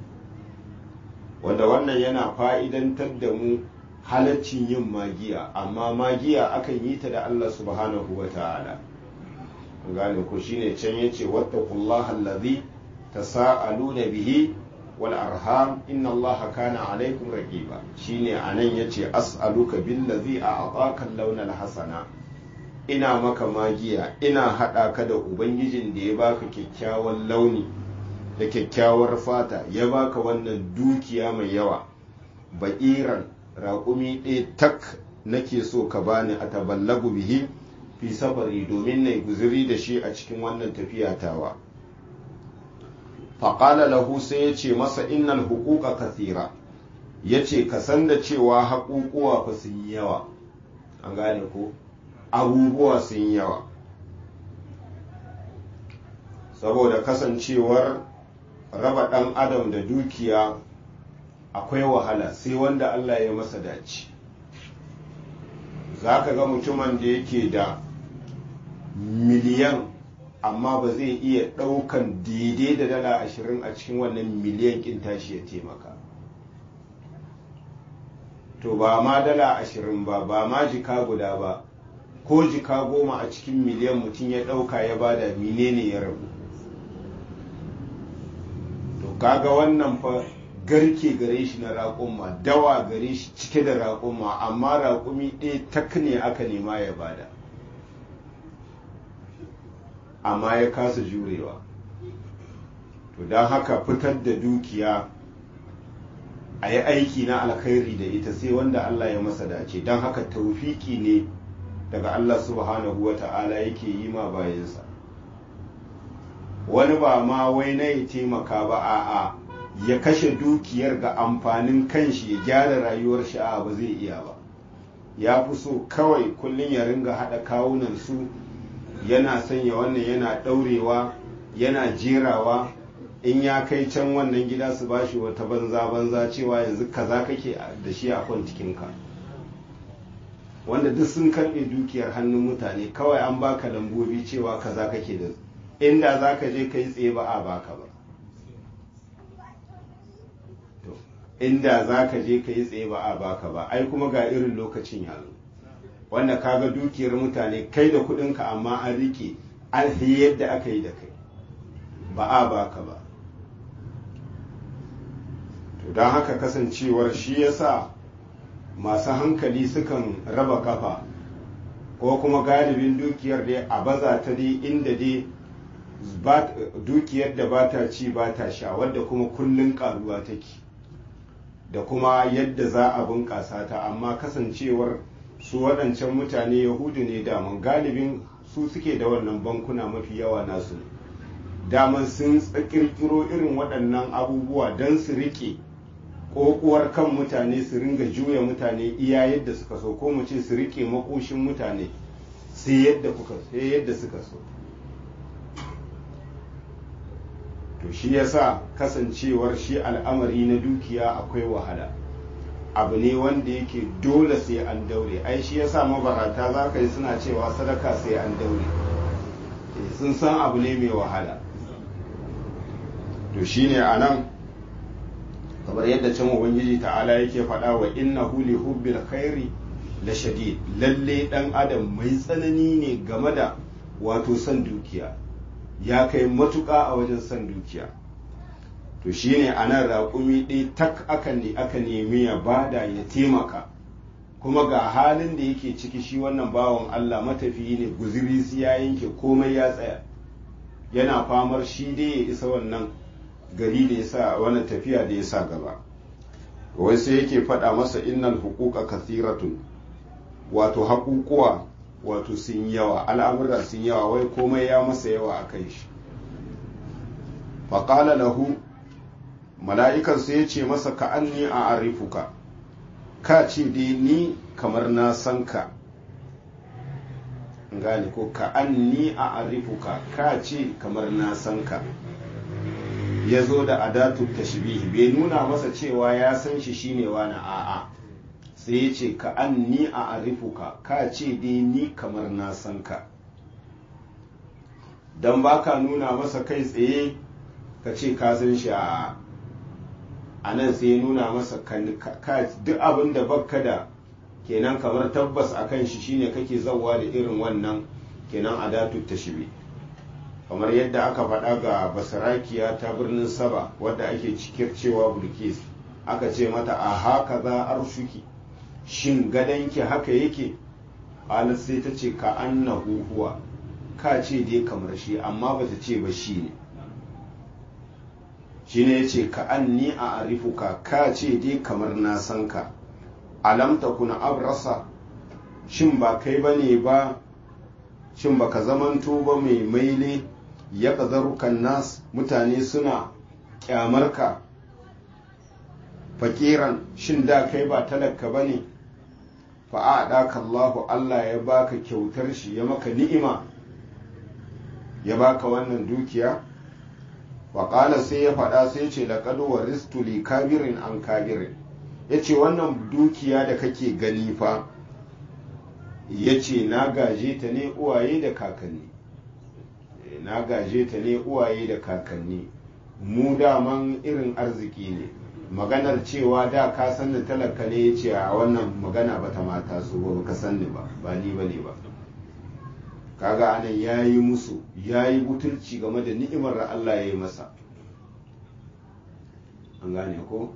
wanda wannan yana fa'idantar da mu halaccin yin magiya amma magiya akan yi ta da Allah subhanahu wa ta'ala gane ko shine can yace wattaqullaha allazi tasaaluna bihi wal arham inna allaha kana alaikum raqiba shine anan yace as'aluka billazi a'taka launal hasana ina maka magiya ina haɗa ka da ubangijin da ya baka kyakkyawan launi da kyakkyawar fata ya baka wannan dukiya mai yawa ba'iran raƙumi ɗaya tak nake so ka bani a taballagu bihi fi safari domin na guziri da shi a cikin wannan tafiya tawa faƙala lahu sai ya ce masa innal hukuka kathira ya ce ka san da cewa haƙuƙuwa fa sun yi yawa an gane ko abubuwa sun yawa saboda kasancewar raba ɗan adam da dukiya akwai wahala sai wanda Allah ya masa dace za ka ga mutumin da yake da miliyan amma ba zai iya ɗaukan daidai da dala ashirin a cikin wannan miliyan ƙin tashi ya taimaka to ba ma dala ashirin ba ba ma jika guda ba ko jika goma a cikin miliyan mutum ya ɗauka ya bada menene ya rabu kaga wannan fa garke gare shi na raƙumma dawa gare shi cike da raƙumma amma raƙumi ɗaya tak ne aka nema ya bada amma ya kasa jurewa to don haka fitar da dukiya a yi aiki na alkhairi da ita sai wanda Allah ya masa dace don haka taufiki ne daga Allah subhanahu wa ta'ala yake yi ma bayansa wani ba ma wai na ya taimaka ba a'a ya kashe dukiyar ga amfanin kanshi ya gyara rayuwar shi a ba zai iya ba ya fi so kawai kullum ya ringa haɗa kawunan su yana sanya wannan yana ɗaurewa yana jerawa in ya kai can wannan gida su bashi wata banza banza cewa yanzu kaza kake da shi a kwantikinka wanda duk sun karɓe dukiyar hannun mutane kawai an baka lambobi cewa kaza kake da inda za ka je ka yi tsaye ba a baka ba inda za ka je ka yi tsaye ba a baka ba ai kuma ga irin lokacin yanzu wanda kaga dukiyar mutane kai da kudinka amma an rike an yadda aka yi da kai ba a baka ba to don haka kasancewar shi yasa masu hankali sukan raba kafa ko kuma galibin dukiyar dai a baza ta dai inda dai dukiyar da ba ta ci ba ta sha wadda kuma kullum karuwa take da kuma yadda za a bunƙasa ta amma kasancewar su waɗancan mutane yahudu ne daman galibin su suke da wannan bankuna mafi yawa nasu daman sun kirkiro irin waɗannan abubuwa don su riƙe ƙoƙuwar kan mutane su ringa juya mutane iya yadda suka so ko mu ce su riƙe makoshin mutane sai yadda kuka sai yadda suka so to shi yasa kasancewar shi al'amari na dukiya akwai wahala abu ne wanda yake dole sai an daure ai shi yasa mabarata za ka yi suna cewa sadaka sai an daure sun san abu ne mai wahala to shine a nan kamar yadda can ubangiji ta'ala yake faɗa wa innahu li hubbil khairi la shadid lalle dan adam mai tsanani ne game da wato son dukiya ya kai matuƙa a wajen son dukiya to shine a nan raƙumi ɗaya tak aka ne aka nemi ya bada ya taimaka kuma ga halin da yake ciki shi wannan bawan Allah matafiyi ne guziri su ya yanke komai ya tsaya yana famar shi dai ya isa wannan gari da ya sa wannan tafiya da ya sa gaba wai sai yake faɗa masa innal huquqa kathiratun wato haƙuƙuwa wato sun yawa al'amura sun yawa wai komai ya masa yawa a kan shi faƙala lahu mala'ikan sai ya ce masa ka an ni a arifuka ka ce dai ni kamar na san ka gane ko ka an ni a arifuka ka ce kamar na san ka ya zo da adatu tashbihi bai nuna masa cewa ya san shi shine wani a'a sai ya ce ka an ni a arifuka ka ce dai ni kamar na san ka don ba ka nuna masa kai tsaye ka ce ka san shi a a nan sai ya nuna masa duk abin da bakka da kenan kamar tabbas a kan shi shine kake zauwa da irin wannan kenan adatu tashbihi kamar yadda aka faɗa ga basarakiya ta birnin saba wadda ake cikir cewa bulkis aka ce mata a haka za arshuki shin gadonki haka yake alas sai ta ce ka annahu huwa ka ce dai kamar shi amma ba ta ce ba shi ne shi ne ya ce ka anni a arifuka ka ce dai kamar na san ka alam kuna abrasa shin ba kai ba ne ba shin baka zamanto ba mai maile ya ƙazarukan nas mutane suna ƙyamarka fakiran shin da kai ba talaka ba ne fa'aɗaka Allahu Allah ya baka kyautar shi ya maka ni'ima ya baka wannan dukiya waƙala sai ya faɗa sai ce da ƙaduwa ristuli kabirin an kabirin ya ce wannan dukiya da kake gani fa ya ce na gaje ta ne uwaye da kakanni na gaje ta ne uwaye da kakanni mu daman irin arziki ne maganar cewa da ka san da talaka ne ya ce a wannan magana ba ta mata su ba ka san ni ba ba ni ba ne ba kaga anan ya yi musu ya yi butulci game da ni'imar da Allah ya yi masa an gane ko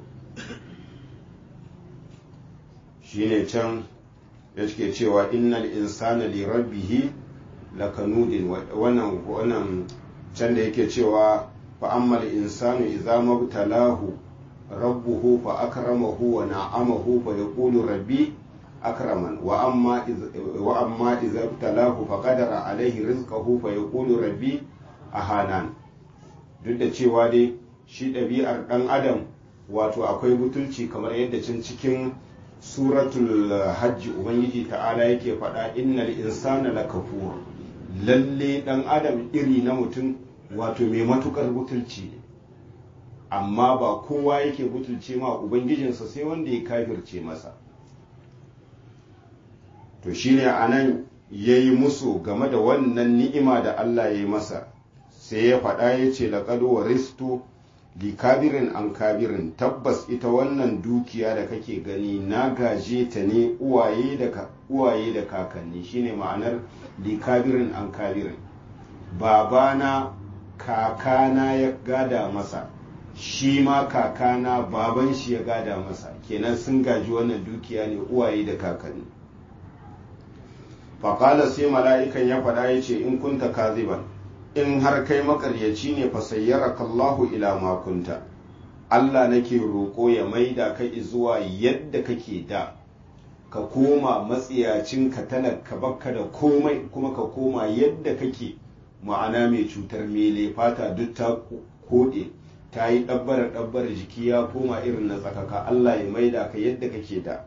shine can ya ke cewa innal insana li rabbihi lakanudin wannan wannan can da yake cewa fa ammal insanu idza mabtalahu rabbuhu fa akramahu wa na'amahu fa yaqulu rabbi akraman wa amma wa amma idza ibtalahu fa qadara alaihi rizqahu fa yaqulu rabbi ahanan duk da cewa dai shi ɗabi'ar ɗan adam wato akwai butulci kamar yadda can cikin suratul hajji ubangiji ta'ala yake faɗa innal insana lakafur lalle ɗan adam iri na mutum wato mai matukar butulci ne amma ba kowa yake butulce ma ubangijinsa sai wanda ya kafirce masa to shine anan yayi musu game da wannan ni'ima da Allah ya yi masa sai ya faɗa ya ce laƙad waristu li kabirin an kabirin tabbas ita wannan dukiya da kake gani na gaje ta ne uwaye da uwaye da kakanni shine ma'anar li kabirin an kabirin babana kakana ya gada masa shi ma kakana baban shi ya gada masa kenan sun gaji wannan dukiya ne uwaye da kakanni faƙala sai mala'ikan ya faɗa ya ce in kunta kaziban in har kai makaryaci ne fa sayyaraka Allahu ila ma kunta Allah nake roƙo ya maida ka zuwa yadda kake da ka koma matsiyacin ka talaka bakka da komai kuma ka koma yadda kake ma'ana mai cutar mele fata duk ta koɗe ta yi ɗabbara ɗabbara jiki ya koma irin na tsakaka Allah ya maida ka yadda kake da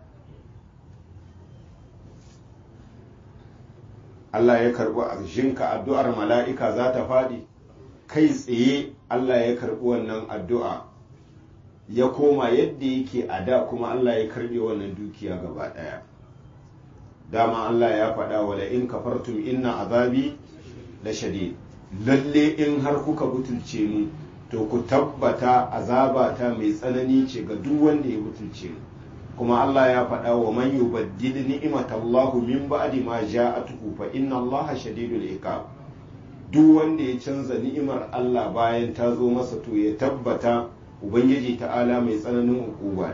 Allah ya karɓi arshinka addu'ar mala'ika za ta faɗi kai tsaye Allah ya karɓi wannan addu'a ya koma yadda yake a da kuma Allah ya karɓe wannan dukiya gaba ɗaya dama Allah ya faɗa wala in kafartum inna azabi la shadid lalle in har kuka butulce mu to ku tabbata azabata mai tsanani ce ga duk wanda ya butulce mu kuma Allah ya faɗa wa man yubaddil ni'matallahu min ba'di ma ja'atuhu fa inna Allaha shadidul iqab duk wanda ya canza ni'imar Allah bayan ta zo masa to ya tabbata ubangiji ta'ala mai tsananin hukuma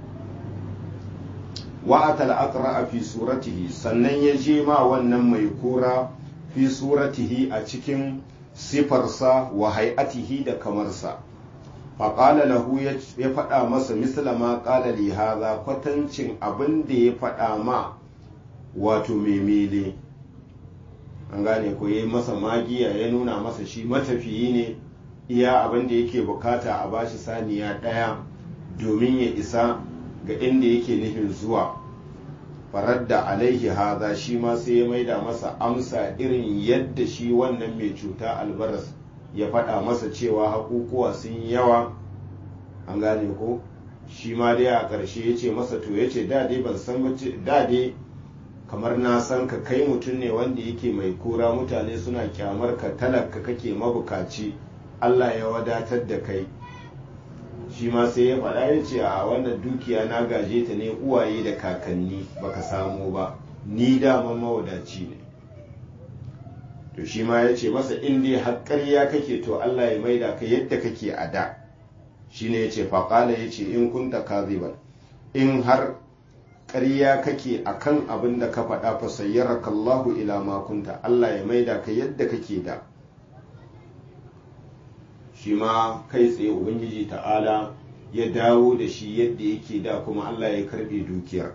wa atal aqra fi suratihi sannan ya je ma wannan mai kura fi suratihi a cikin sifarsa wa hay'atihi da kamarsa faƙala lahu ya faɗa masa misla ma ƙala li haza kwatancin abin da ya faɗa ma wato memele an gane ko ya masa magiya ya nuna masa shi matafiyi ne iya abin da yake bukata a bashi saniya ɗaya domin ya isa ga inda yake nufin zuwa faradda alaihi haza shi ma sai ya maida masa amsa irin yadda shi wannan mai cuta albaras ya faɗa masa cewa hakukuwa sun yawa an gane ko shi ma dai a ƙarshe ya ce masa to ya ce dade ban san dade kamar na san ka kai mutum ne wanda yake mai kura mutane suna kyamar ka talaka kake mabukaci Allah ya wadatar da kai shi ma sai ya faɗa ya ce a wannan dukiya na gaje ta ne uwaye da kakanni baka samu ba ni daman mawadaci ne to shi ma ya ce masa in dai har ƙarya kake to Allah ya maida ka yadda kake a da shi ne ya ce faƙala ya ce in kunta kaziban in har ƙarya kake a kan abin da ka faɗa fa sayyaraka Allahu ila ma kunta Allah ya maida ka yadda kake da shi ma kai tsaye ubangiji ta'ala ya dawo da shi yadda yake da kuma Allah ya karɓe dukiyar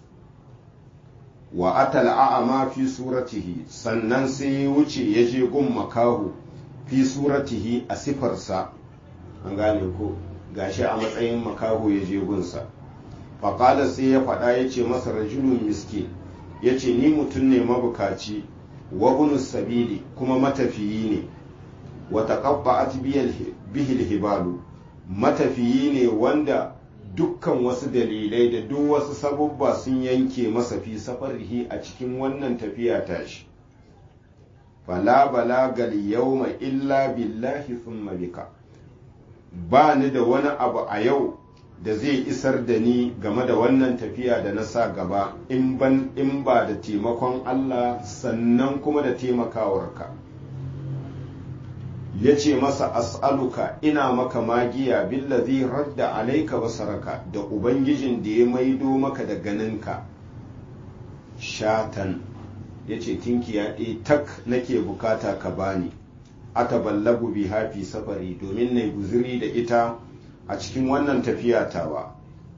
wa atal a'ama fi suratihi sannan sai ya wuce ya je gun makahu fi suratihi a sifarsa an gane ko gashi a matsayin makahu ya je gunsa faƙala sai ya faɗa ya ce masa rajulun miskin ya ce ni mutum ne mabukaci wa sabili kuma matafiyi ne wa taqabba'at bihil hibalu matafiyi ne wanda dukkan wasu dalilai da duk wasu sabubba sun yanke masa fi safarihi a cikin wannan tafiya tashi fala balagal yawma illa billahi thumma bika ba ni da wani abu a yau da zai isar da ni game da wannan tafiya da na sa gaba in ban in ba da taimakon Allah sannan kuma da taimakawarka ya ce masa as'aluka ina maka magiya billazi radda alaika basaraka da ubangijin da ya maido maka da ganinka shatan ya ce tinkiya ɗaya tak nake bukata ka bani ataballagu bi hafi safari domin na guziri da ita a cikin wannan tafiya tawa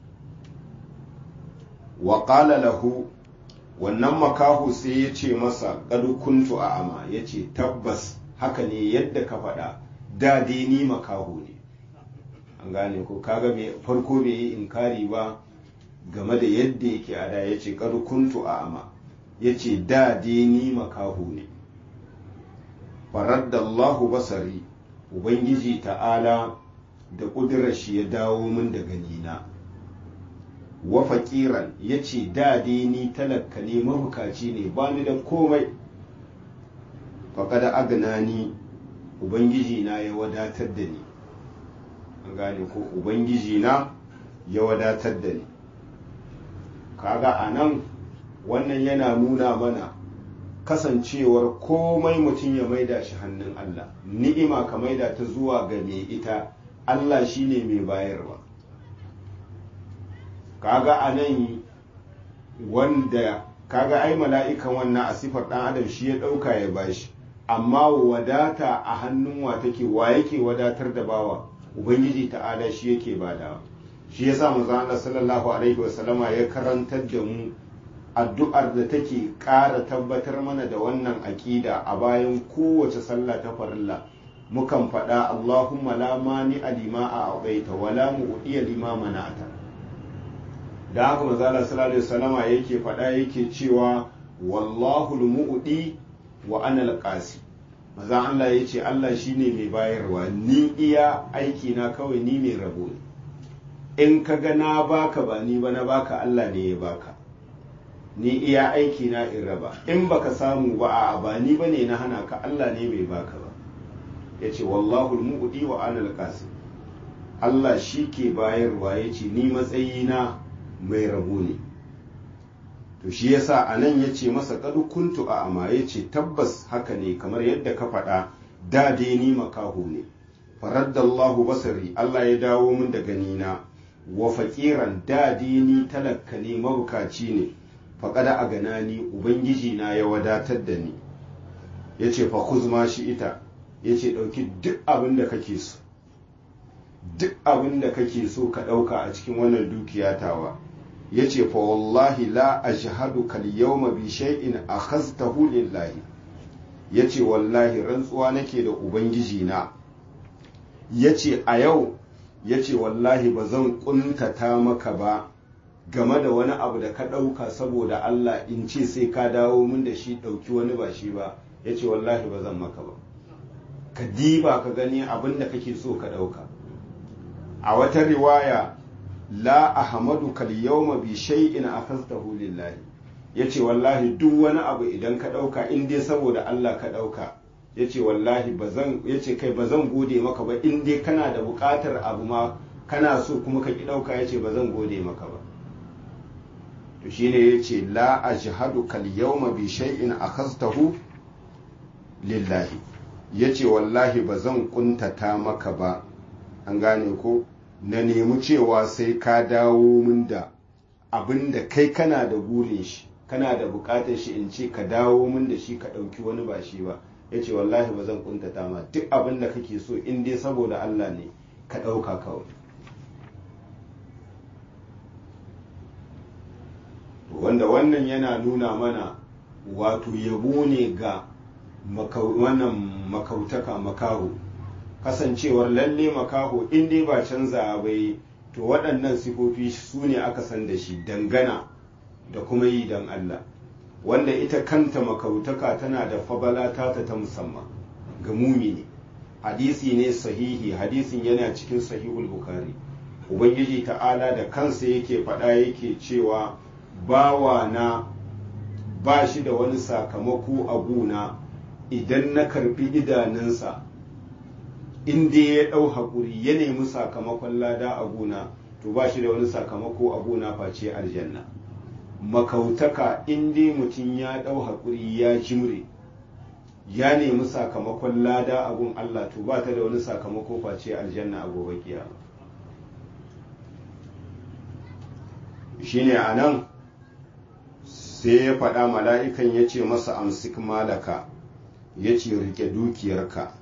wa qala lahu wannan makahu sai ya ce masa ƙadu kuntu a ama ya ce tabbas haka ne yadda ka faɗa da dai ni makahu ne an gane ko kaga me farko bai yi inkari ba game da yadda yake a da ya ce ƙadu kuntu a ama ya ce da dai ni makahu ne faraddallahu basari ubangiji ta'ala da ƙudurar shi ya dawo min da ganina wa faƙiran ya ce dai ni talaka ne mabukaci ne ba ni da komai faƙada agnani ubangiji na ya wadatar da ni an gane ko ubangiji na ya wadatar da ni kaga a nan wannan yana nuna mana kasancewar komai mutum ya maida shi hannun Allah ni'ima ka maida ta zuwa ga mai ita Allah shine mai bayarwa kaga a nan wanda kaga ai mala'ikan wannan a sifar ɗan adam shi ya ɗauka ya bashi amma wadata a hannun wa take wa yake wadatar da bawa ubangiji ta'ala shi yake badawa shi yasa manzo Allah sallallahu alaihi wasallama ya karantar da mu addu'ar da take ƙara tabbatar mana da wannan aƙida a bayan kowace sallah ta farilla mukan faɗa Allahumma la mani alima a abaita wala mu'diya lima mana'ata da haka manzo Allah sallallahu alaihi wasallama yake faɗa yake cewa wallahu al-mu'di wa ana al-qasi manzo Allah yace Allah shine mai bayarwa ni iya aiki na kawai ni mai rabo ne in ka ga na baka ba ni ba na baka Allah ne ya baka ni iya aiki na in raba in baka samu ba a ba ni bane na hana ka Allah ne bai baka ba yace wallahu al-mu'di wa ana al-qasi Allah shi ke bayarwa yace ni matsayina mai rabo ne to shi yasa a nan ya ce masa kadu kuntu a ama ya ce tabbas haka ne kamar yadda ka faɗa da dai ni makaho ne faraddallahu basari Allah ya dawo min da ganina wa faƙiran da dai ni talakka ne mabukaci ne faƙada a gana ni ubangiji na ya wadatar da ni ya ce fa kuzma shi ita ya ce ɗauki duk abin da kake so duk abin da kake so ka ɗauka a cikin wannan dukiya tawa ya ce fa wallahi la ashhadu kal yawma bi shay'in akhaztahu lillahi ya ce wallahi rantsuwa nake da ubangiji na ya ce a yau ya ce wallahi ba zan kuntata maka ba game da wani abu da ka ɗauka saboda Allah in ce sai ka dawo min da shi ɗauki wani ba shi ba ya ce wallahi ba zan maka ba ka diba ka gani abin da kake so ka ɗauka a wata riwaya la ahmadu kal yawma bi shay'in akhadtahu lillahi yace wallahi duk wani abu idan ka dauka in dai saboda Allah ka dauka yace wallahi bazan yace kai bazan gode maka ba in dai kana da bukatar abu ma kana so kuma ka ki dauka yace bazan gode maka ba to shine yace la ajhadu kal yawma bi shay'in akhadtahu lillahi yace wallahi bazan kuntata maka ba an gane ko na nemi cewa sai ka dawo min da abin da kai kana da burin shi kana da bukatar shi in ce ka dawo min da shi ka ɗauki wani ba shi ba ya ce wallahi ba zan kuntata ma duk abin da kake so in dai saboda Allah ne ka ɗauka kawai wanda wannan yana nuna mana wato yabo ne ga wannan makautaka makaho kasancewar lalle makaho in dai ba canza bai to waɗannan sifofi su ne aka san da shi dangana da kuma yi don Allah wanda ita kanta makautaka tana da fabala ta ta musamman ga mumini hadisi ne sahihi hadisin yana cikin sahihul bukari ubangiji ta'ala da kansa yake faɗa yake cewa bawa na ba shi da wani sakamako a guna idan na karbi idanunsa in dai ya ɗau haƙuri ya nemi sakamakon lada a gona to ba shi da wani sakamako a gona face aljanna makautaka in dai mutum ya ɗau haƙuri ya jimre ya nemi sakamakon lada a gun Allah to ba ta da wani sakamako face aljanna a gobe kiyama shine a nan sai ya faɗa mala'ikan ya ce masa amsik malaka ya ce rike dukiyarka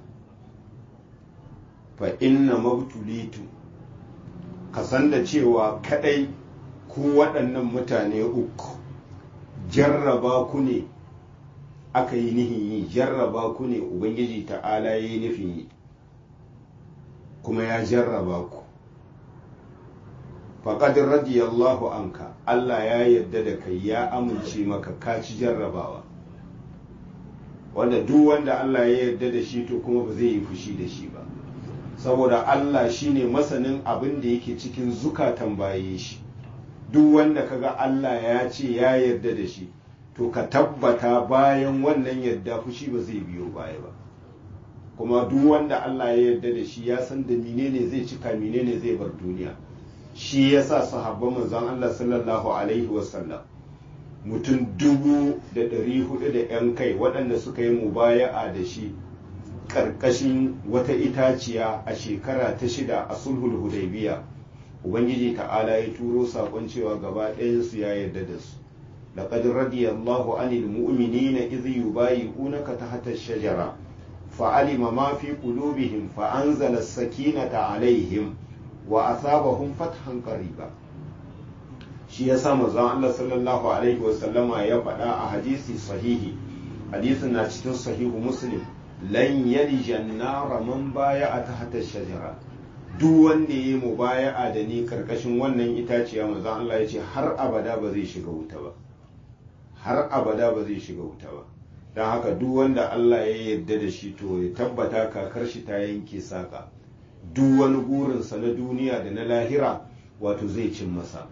fa inna mabtulitu ka san da cewa kadai ku waɗannan mutane uku jarraba ku ne aka yi nihin yi jarraba ku ne ubangiji ta'ala ya yi nufin yi kuma ya jarraba ku faƙadin radiyallahu anka Allah ya yarda da kai ya amince maka ka ci jarrabawa wanda duk wanda Allah ya yarda da shi to kuma ba zai yi fushi da shi ba saboda Allah shine masanin abin da yake cikin zukatan baye shi duk wanda kaga Allah ya ce ya yarda da shi to ka tabbata bayan wannan yarda fushi ba zai biyo baya ba kuma duk wanda Allah ya yarda da shi ya san da menene zai cika menene zai bar duniya shi yasa sahabban manzon Allah sallallahu alaihi wasallam mutum dubu da ɗari hudu da 'yan kai waɗanda suka yi mubaya'a da shi ƙarƙashin wata itaciya a shekara ta shida a sulhul hudaybiya ubangiji ta'ala ya turo saƙon cewa gaba ɗayansu ya yarda da su laqad radiyallahu anil mu'minina idh yubayi'unaka tahta ash-shajara fa'alima ma fi qulubihim fa anzala as-sakinata alaihim wa asabahum fathan qariba shi yasa manzon Allah sallallahu alaihi wa sallama ya faɗa a hadisi sahihi hadisin na cikin sahihu muslim lan yalija nara man baya a tahta shajara duk wanda ya yi mubaya'a da ni karkashin wannan itaciya manzon Allah ya ce har abada ba zai shiga wuta ba har abada ba zai shiga wuta ba don haka duk wanda Allah ya yarda da shi to ya tabbata kakar shi ta yanke saka duk wani burinsa na duniya da na lahira wato zai cin masa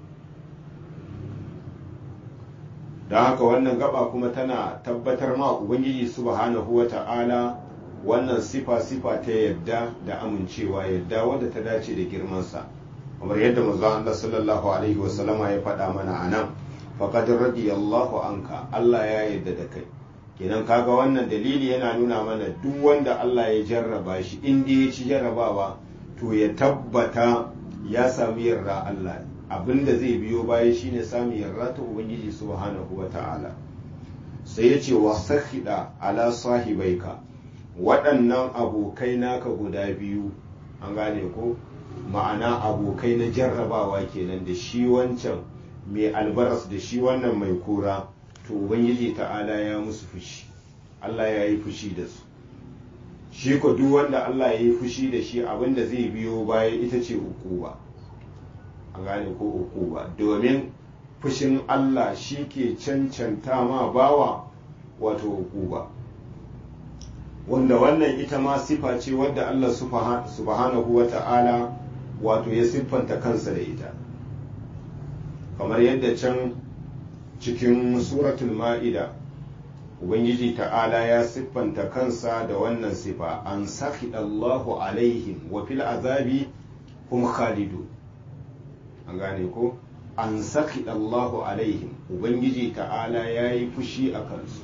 don haka wannan gaba kuma tana tabbatar ma ubangiji subhanahu wa ta'ala wannan sifa-sifa ta yadda da amincewa yadda wadda ta dace da girmansa kamar yadda manzon Allah sallallahu alaihi wasallama ya faɗa mana a nan faqad radiyallahu anka Allah ya yadda da kai kenan kaga wannan dalili yana nuna mana duk wanda Allah ya jarraba shi inda ya ci jarrabawa to ya tabbata ya sami yarda Allah abinda zai biyo baya shine sami yarda ta ubangiji subhanahu wata'ala sai ya ce wa sakhida ala sahibaika waɗannan abokai naka guda biyu an gane ko ma'ana abokai na jarrabawa kenan da shi wancan mai albaras da shi wannan mai kura to ubangiji ta'ala ya musu fushi Allah ya yi fushi da su shi ko duk wanda Allah ya yi fushi da shi abinda zai biyo baya ita ce ukuba a gane ko ukuba domin fushin Allah shi ke cancanta ma bawa wato ukuba wanda wannan ita ma sifa ce wadda Allah subhanahu wa ta'ala wato ya siffanta kansa da ita kamar yadda can cikin suratul ma'ida ubangiji ta'ala ya siffanta kansa da wannan sifa an Allahu alaihim wa fil azabi hum khalidu an gane ko an Allahu alaihim ubangiji ta'ala ya yi fushi a kansu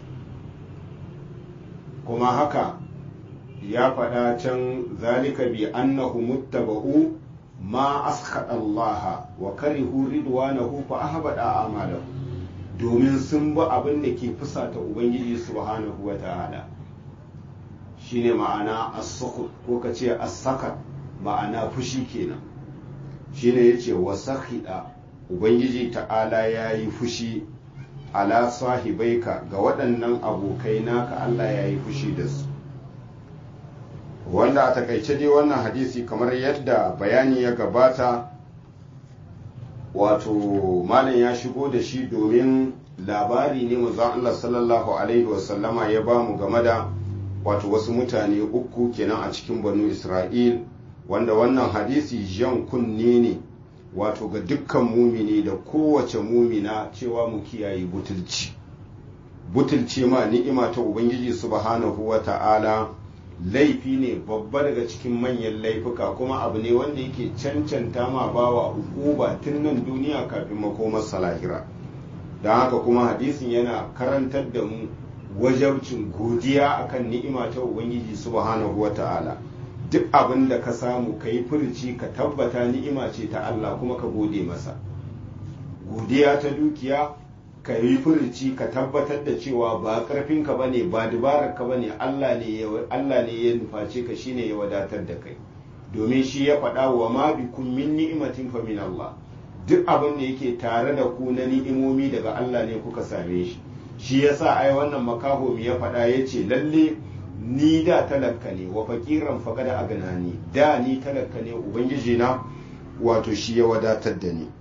kuma haka ya faɗa can zalika bi annahu muttaba'u ma askhata Allah wa karihu ridwanahu fa ahbada a'malahum domin sun bi abin da ke fusata ubangiji subhanahu wa ta'ala shine ma'ana as-sukut ko ka ce as-sakat ma'ana fushi kenan shine yace wa sakhida ubangiji ta'ala yayi fushi ala sahibaika ga waɗannan abokai naka Allah yayi fushi da su wanda a takaice dai wannan hadisi kamar yadda bayani ya gabata wato malam ya shigo da shi domin labari ne manzon Allah sallallahu alaihi wasallama ya ba mu game da wato wasu mutane uku kenan a cikin banu Isra'il wanda wannan hadisi jan kunne ne wato ga dukkan mumini da kowace mumina cewa mu kiyaye butulci butulci ma ni'ima ta ubangiji subhanahu wa ta'ala laifi ne babba daga cikin manyan laifuka kuma abu ne wanda yake cancanta ma bawa hukuba tun nan duniya kafin makomar salahira don haka kuma hadisin yana karantar da mu wajabcin godiya akan ni'ima ta ubangiji subhanahu wata'ala duk abin da ka samu ka yi furci ka tabbata ni'ima ce ta Allah kuma ka gode masa godiya ta dukiya ka yi furci ka tabbatar da cewa ba karfinka ba ne ba dubararka ba ne Allah ne ya nuface ka shine ya wadatar da kai domin shi ya faɗa wa ma bikum min ni'matin fa min Allah duk abin da yake tare da ku na ni'imomi daga Allah ne kuka same shi shi yasa ai wannan makaho ya faɗa ya ce lalle ni da talaka ne wa faƙiran faƙada a ganani da ni talaka ne ubangiji na wato shi ya wadatar da ni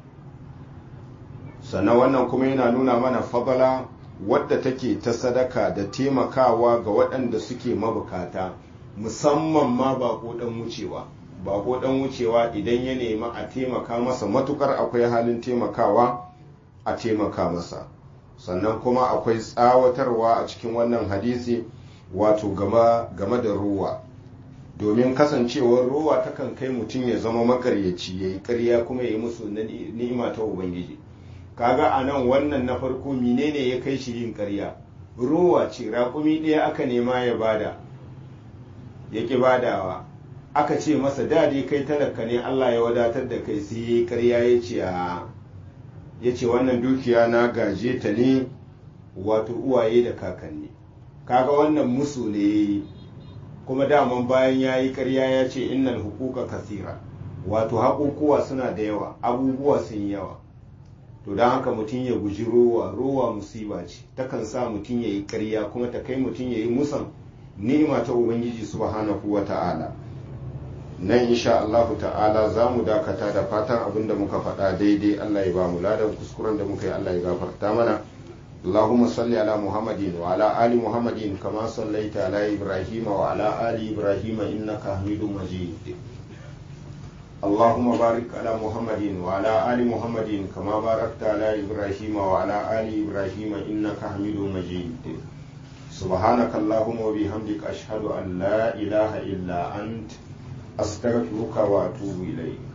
sannan wannan kuma yana nuna mana fadala wadda take ta sadaka da taimakawa ga waɗanda suke mabukata musamman ma bako ɗan wucewa bako ɗan wucewa idan ya nemi a taimaka masa matukar akwai halin taimakawa a taimaka masa sannan kuma akwai tsawatarwa a cikin wannan hadisi wato game da ruwa domin kasancewar ruwa takan kai mutum ya zama makaryaci ya yi karya kuma ya yi musu ni'ima ta ubangiji kaga a nan wannan na farko menene ya kai shi yin karya ruwa ce raƙumi ɗaya aka nema ya bada ya ƙi badawa aka ce masa da dai kai talaka ne allah ya wadatar da kai sai ya yi karya ya ce ya ce wannan dukiya na gaje ta ne wato uwaye da kakanni kaga wannan musu ne ya yi kuma daman bayan ya yi karya ya ce innal hukuka kasira wato haƙuƙuwa suna da yawa abubuwa sun yawa to don haka mutum ya guji rowa rowa musiba ce takan sa mutum ya yi karya kuma ta kai mutum ya yi musan ni'ima ta ubangiji subhanahu wa ta'ala nan insha Allah ta'ala za mu dakata da fatan abin da muka faɗa daidai Allah ya ba mu ladan kuskuren da muka yi Allah ya gafarta mana اللهم صل على محمد وعلى آل محمد كما صليت على إبراهيم وعلى آل إبراهيم إنك حميد مجيد اللهم بارك على محمد وعلى آل محمد كما باركت على إبراهيم وعلى آل إبراهيم إنك حميد مجيد سبحانك اللهم وبحمدك أشهد أن لا إله إلا أنت أستغفرك وأتوب إليك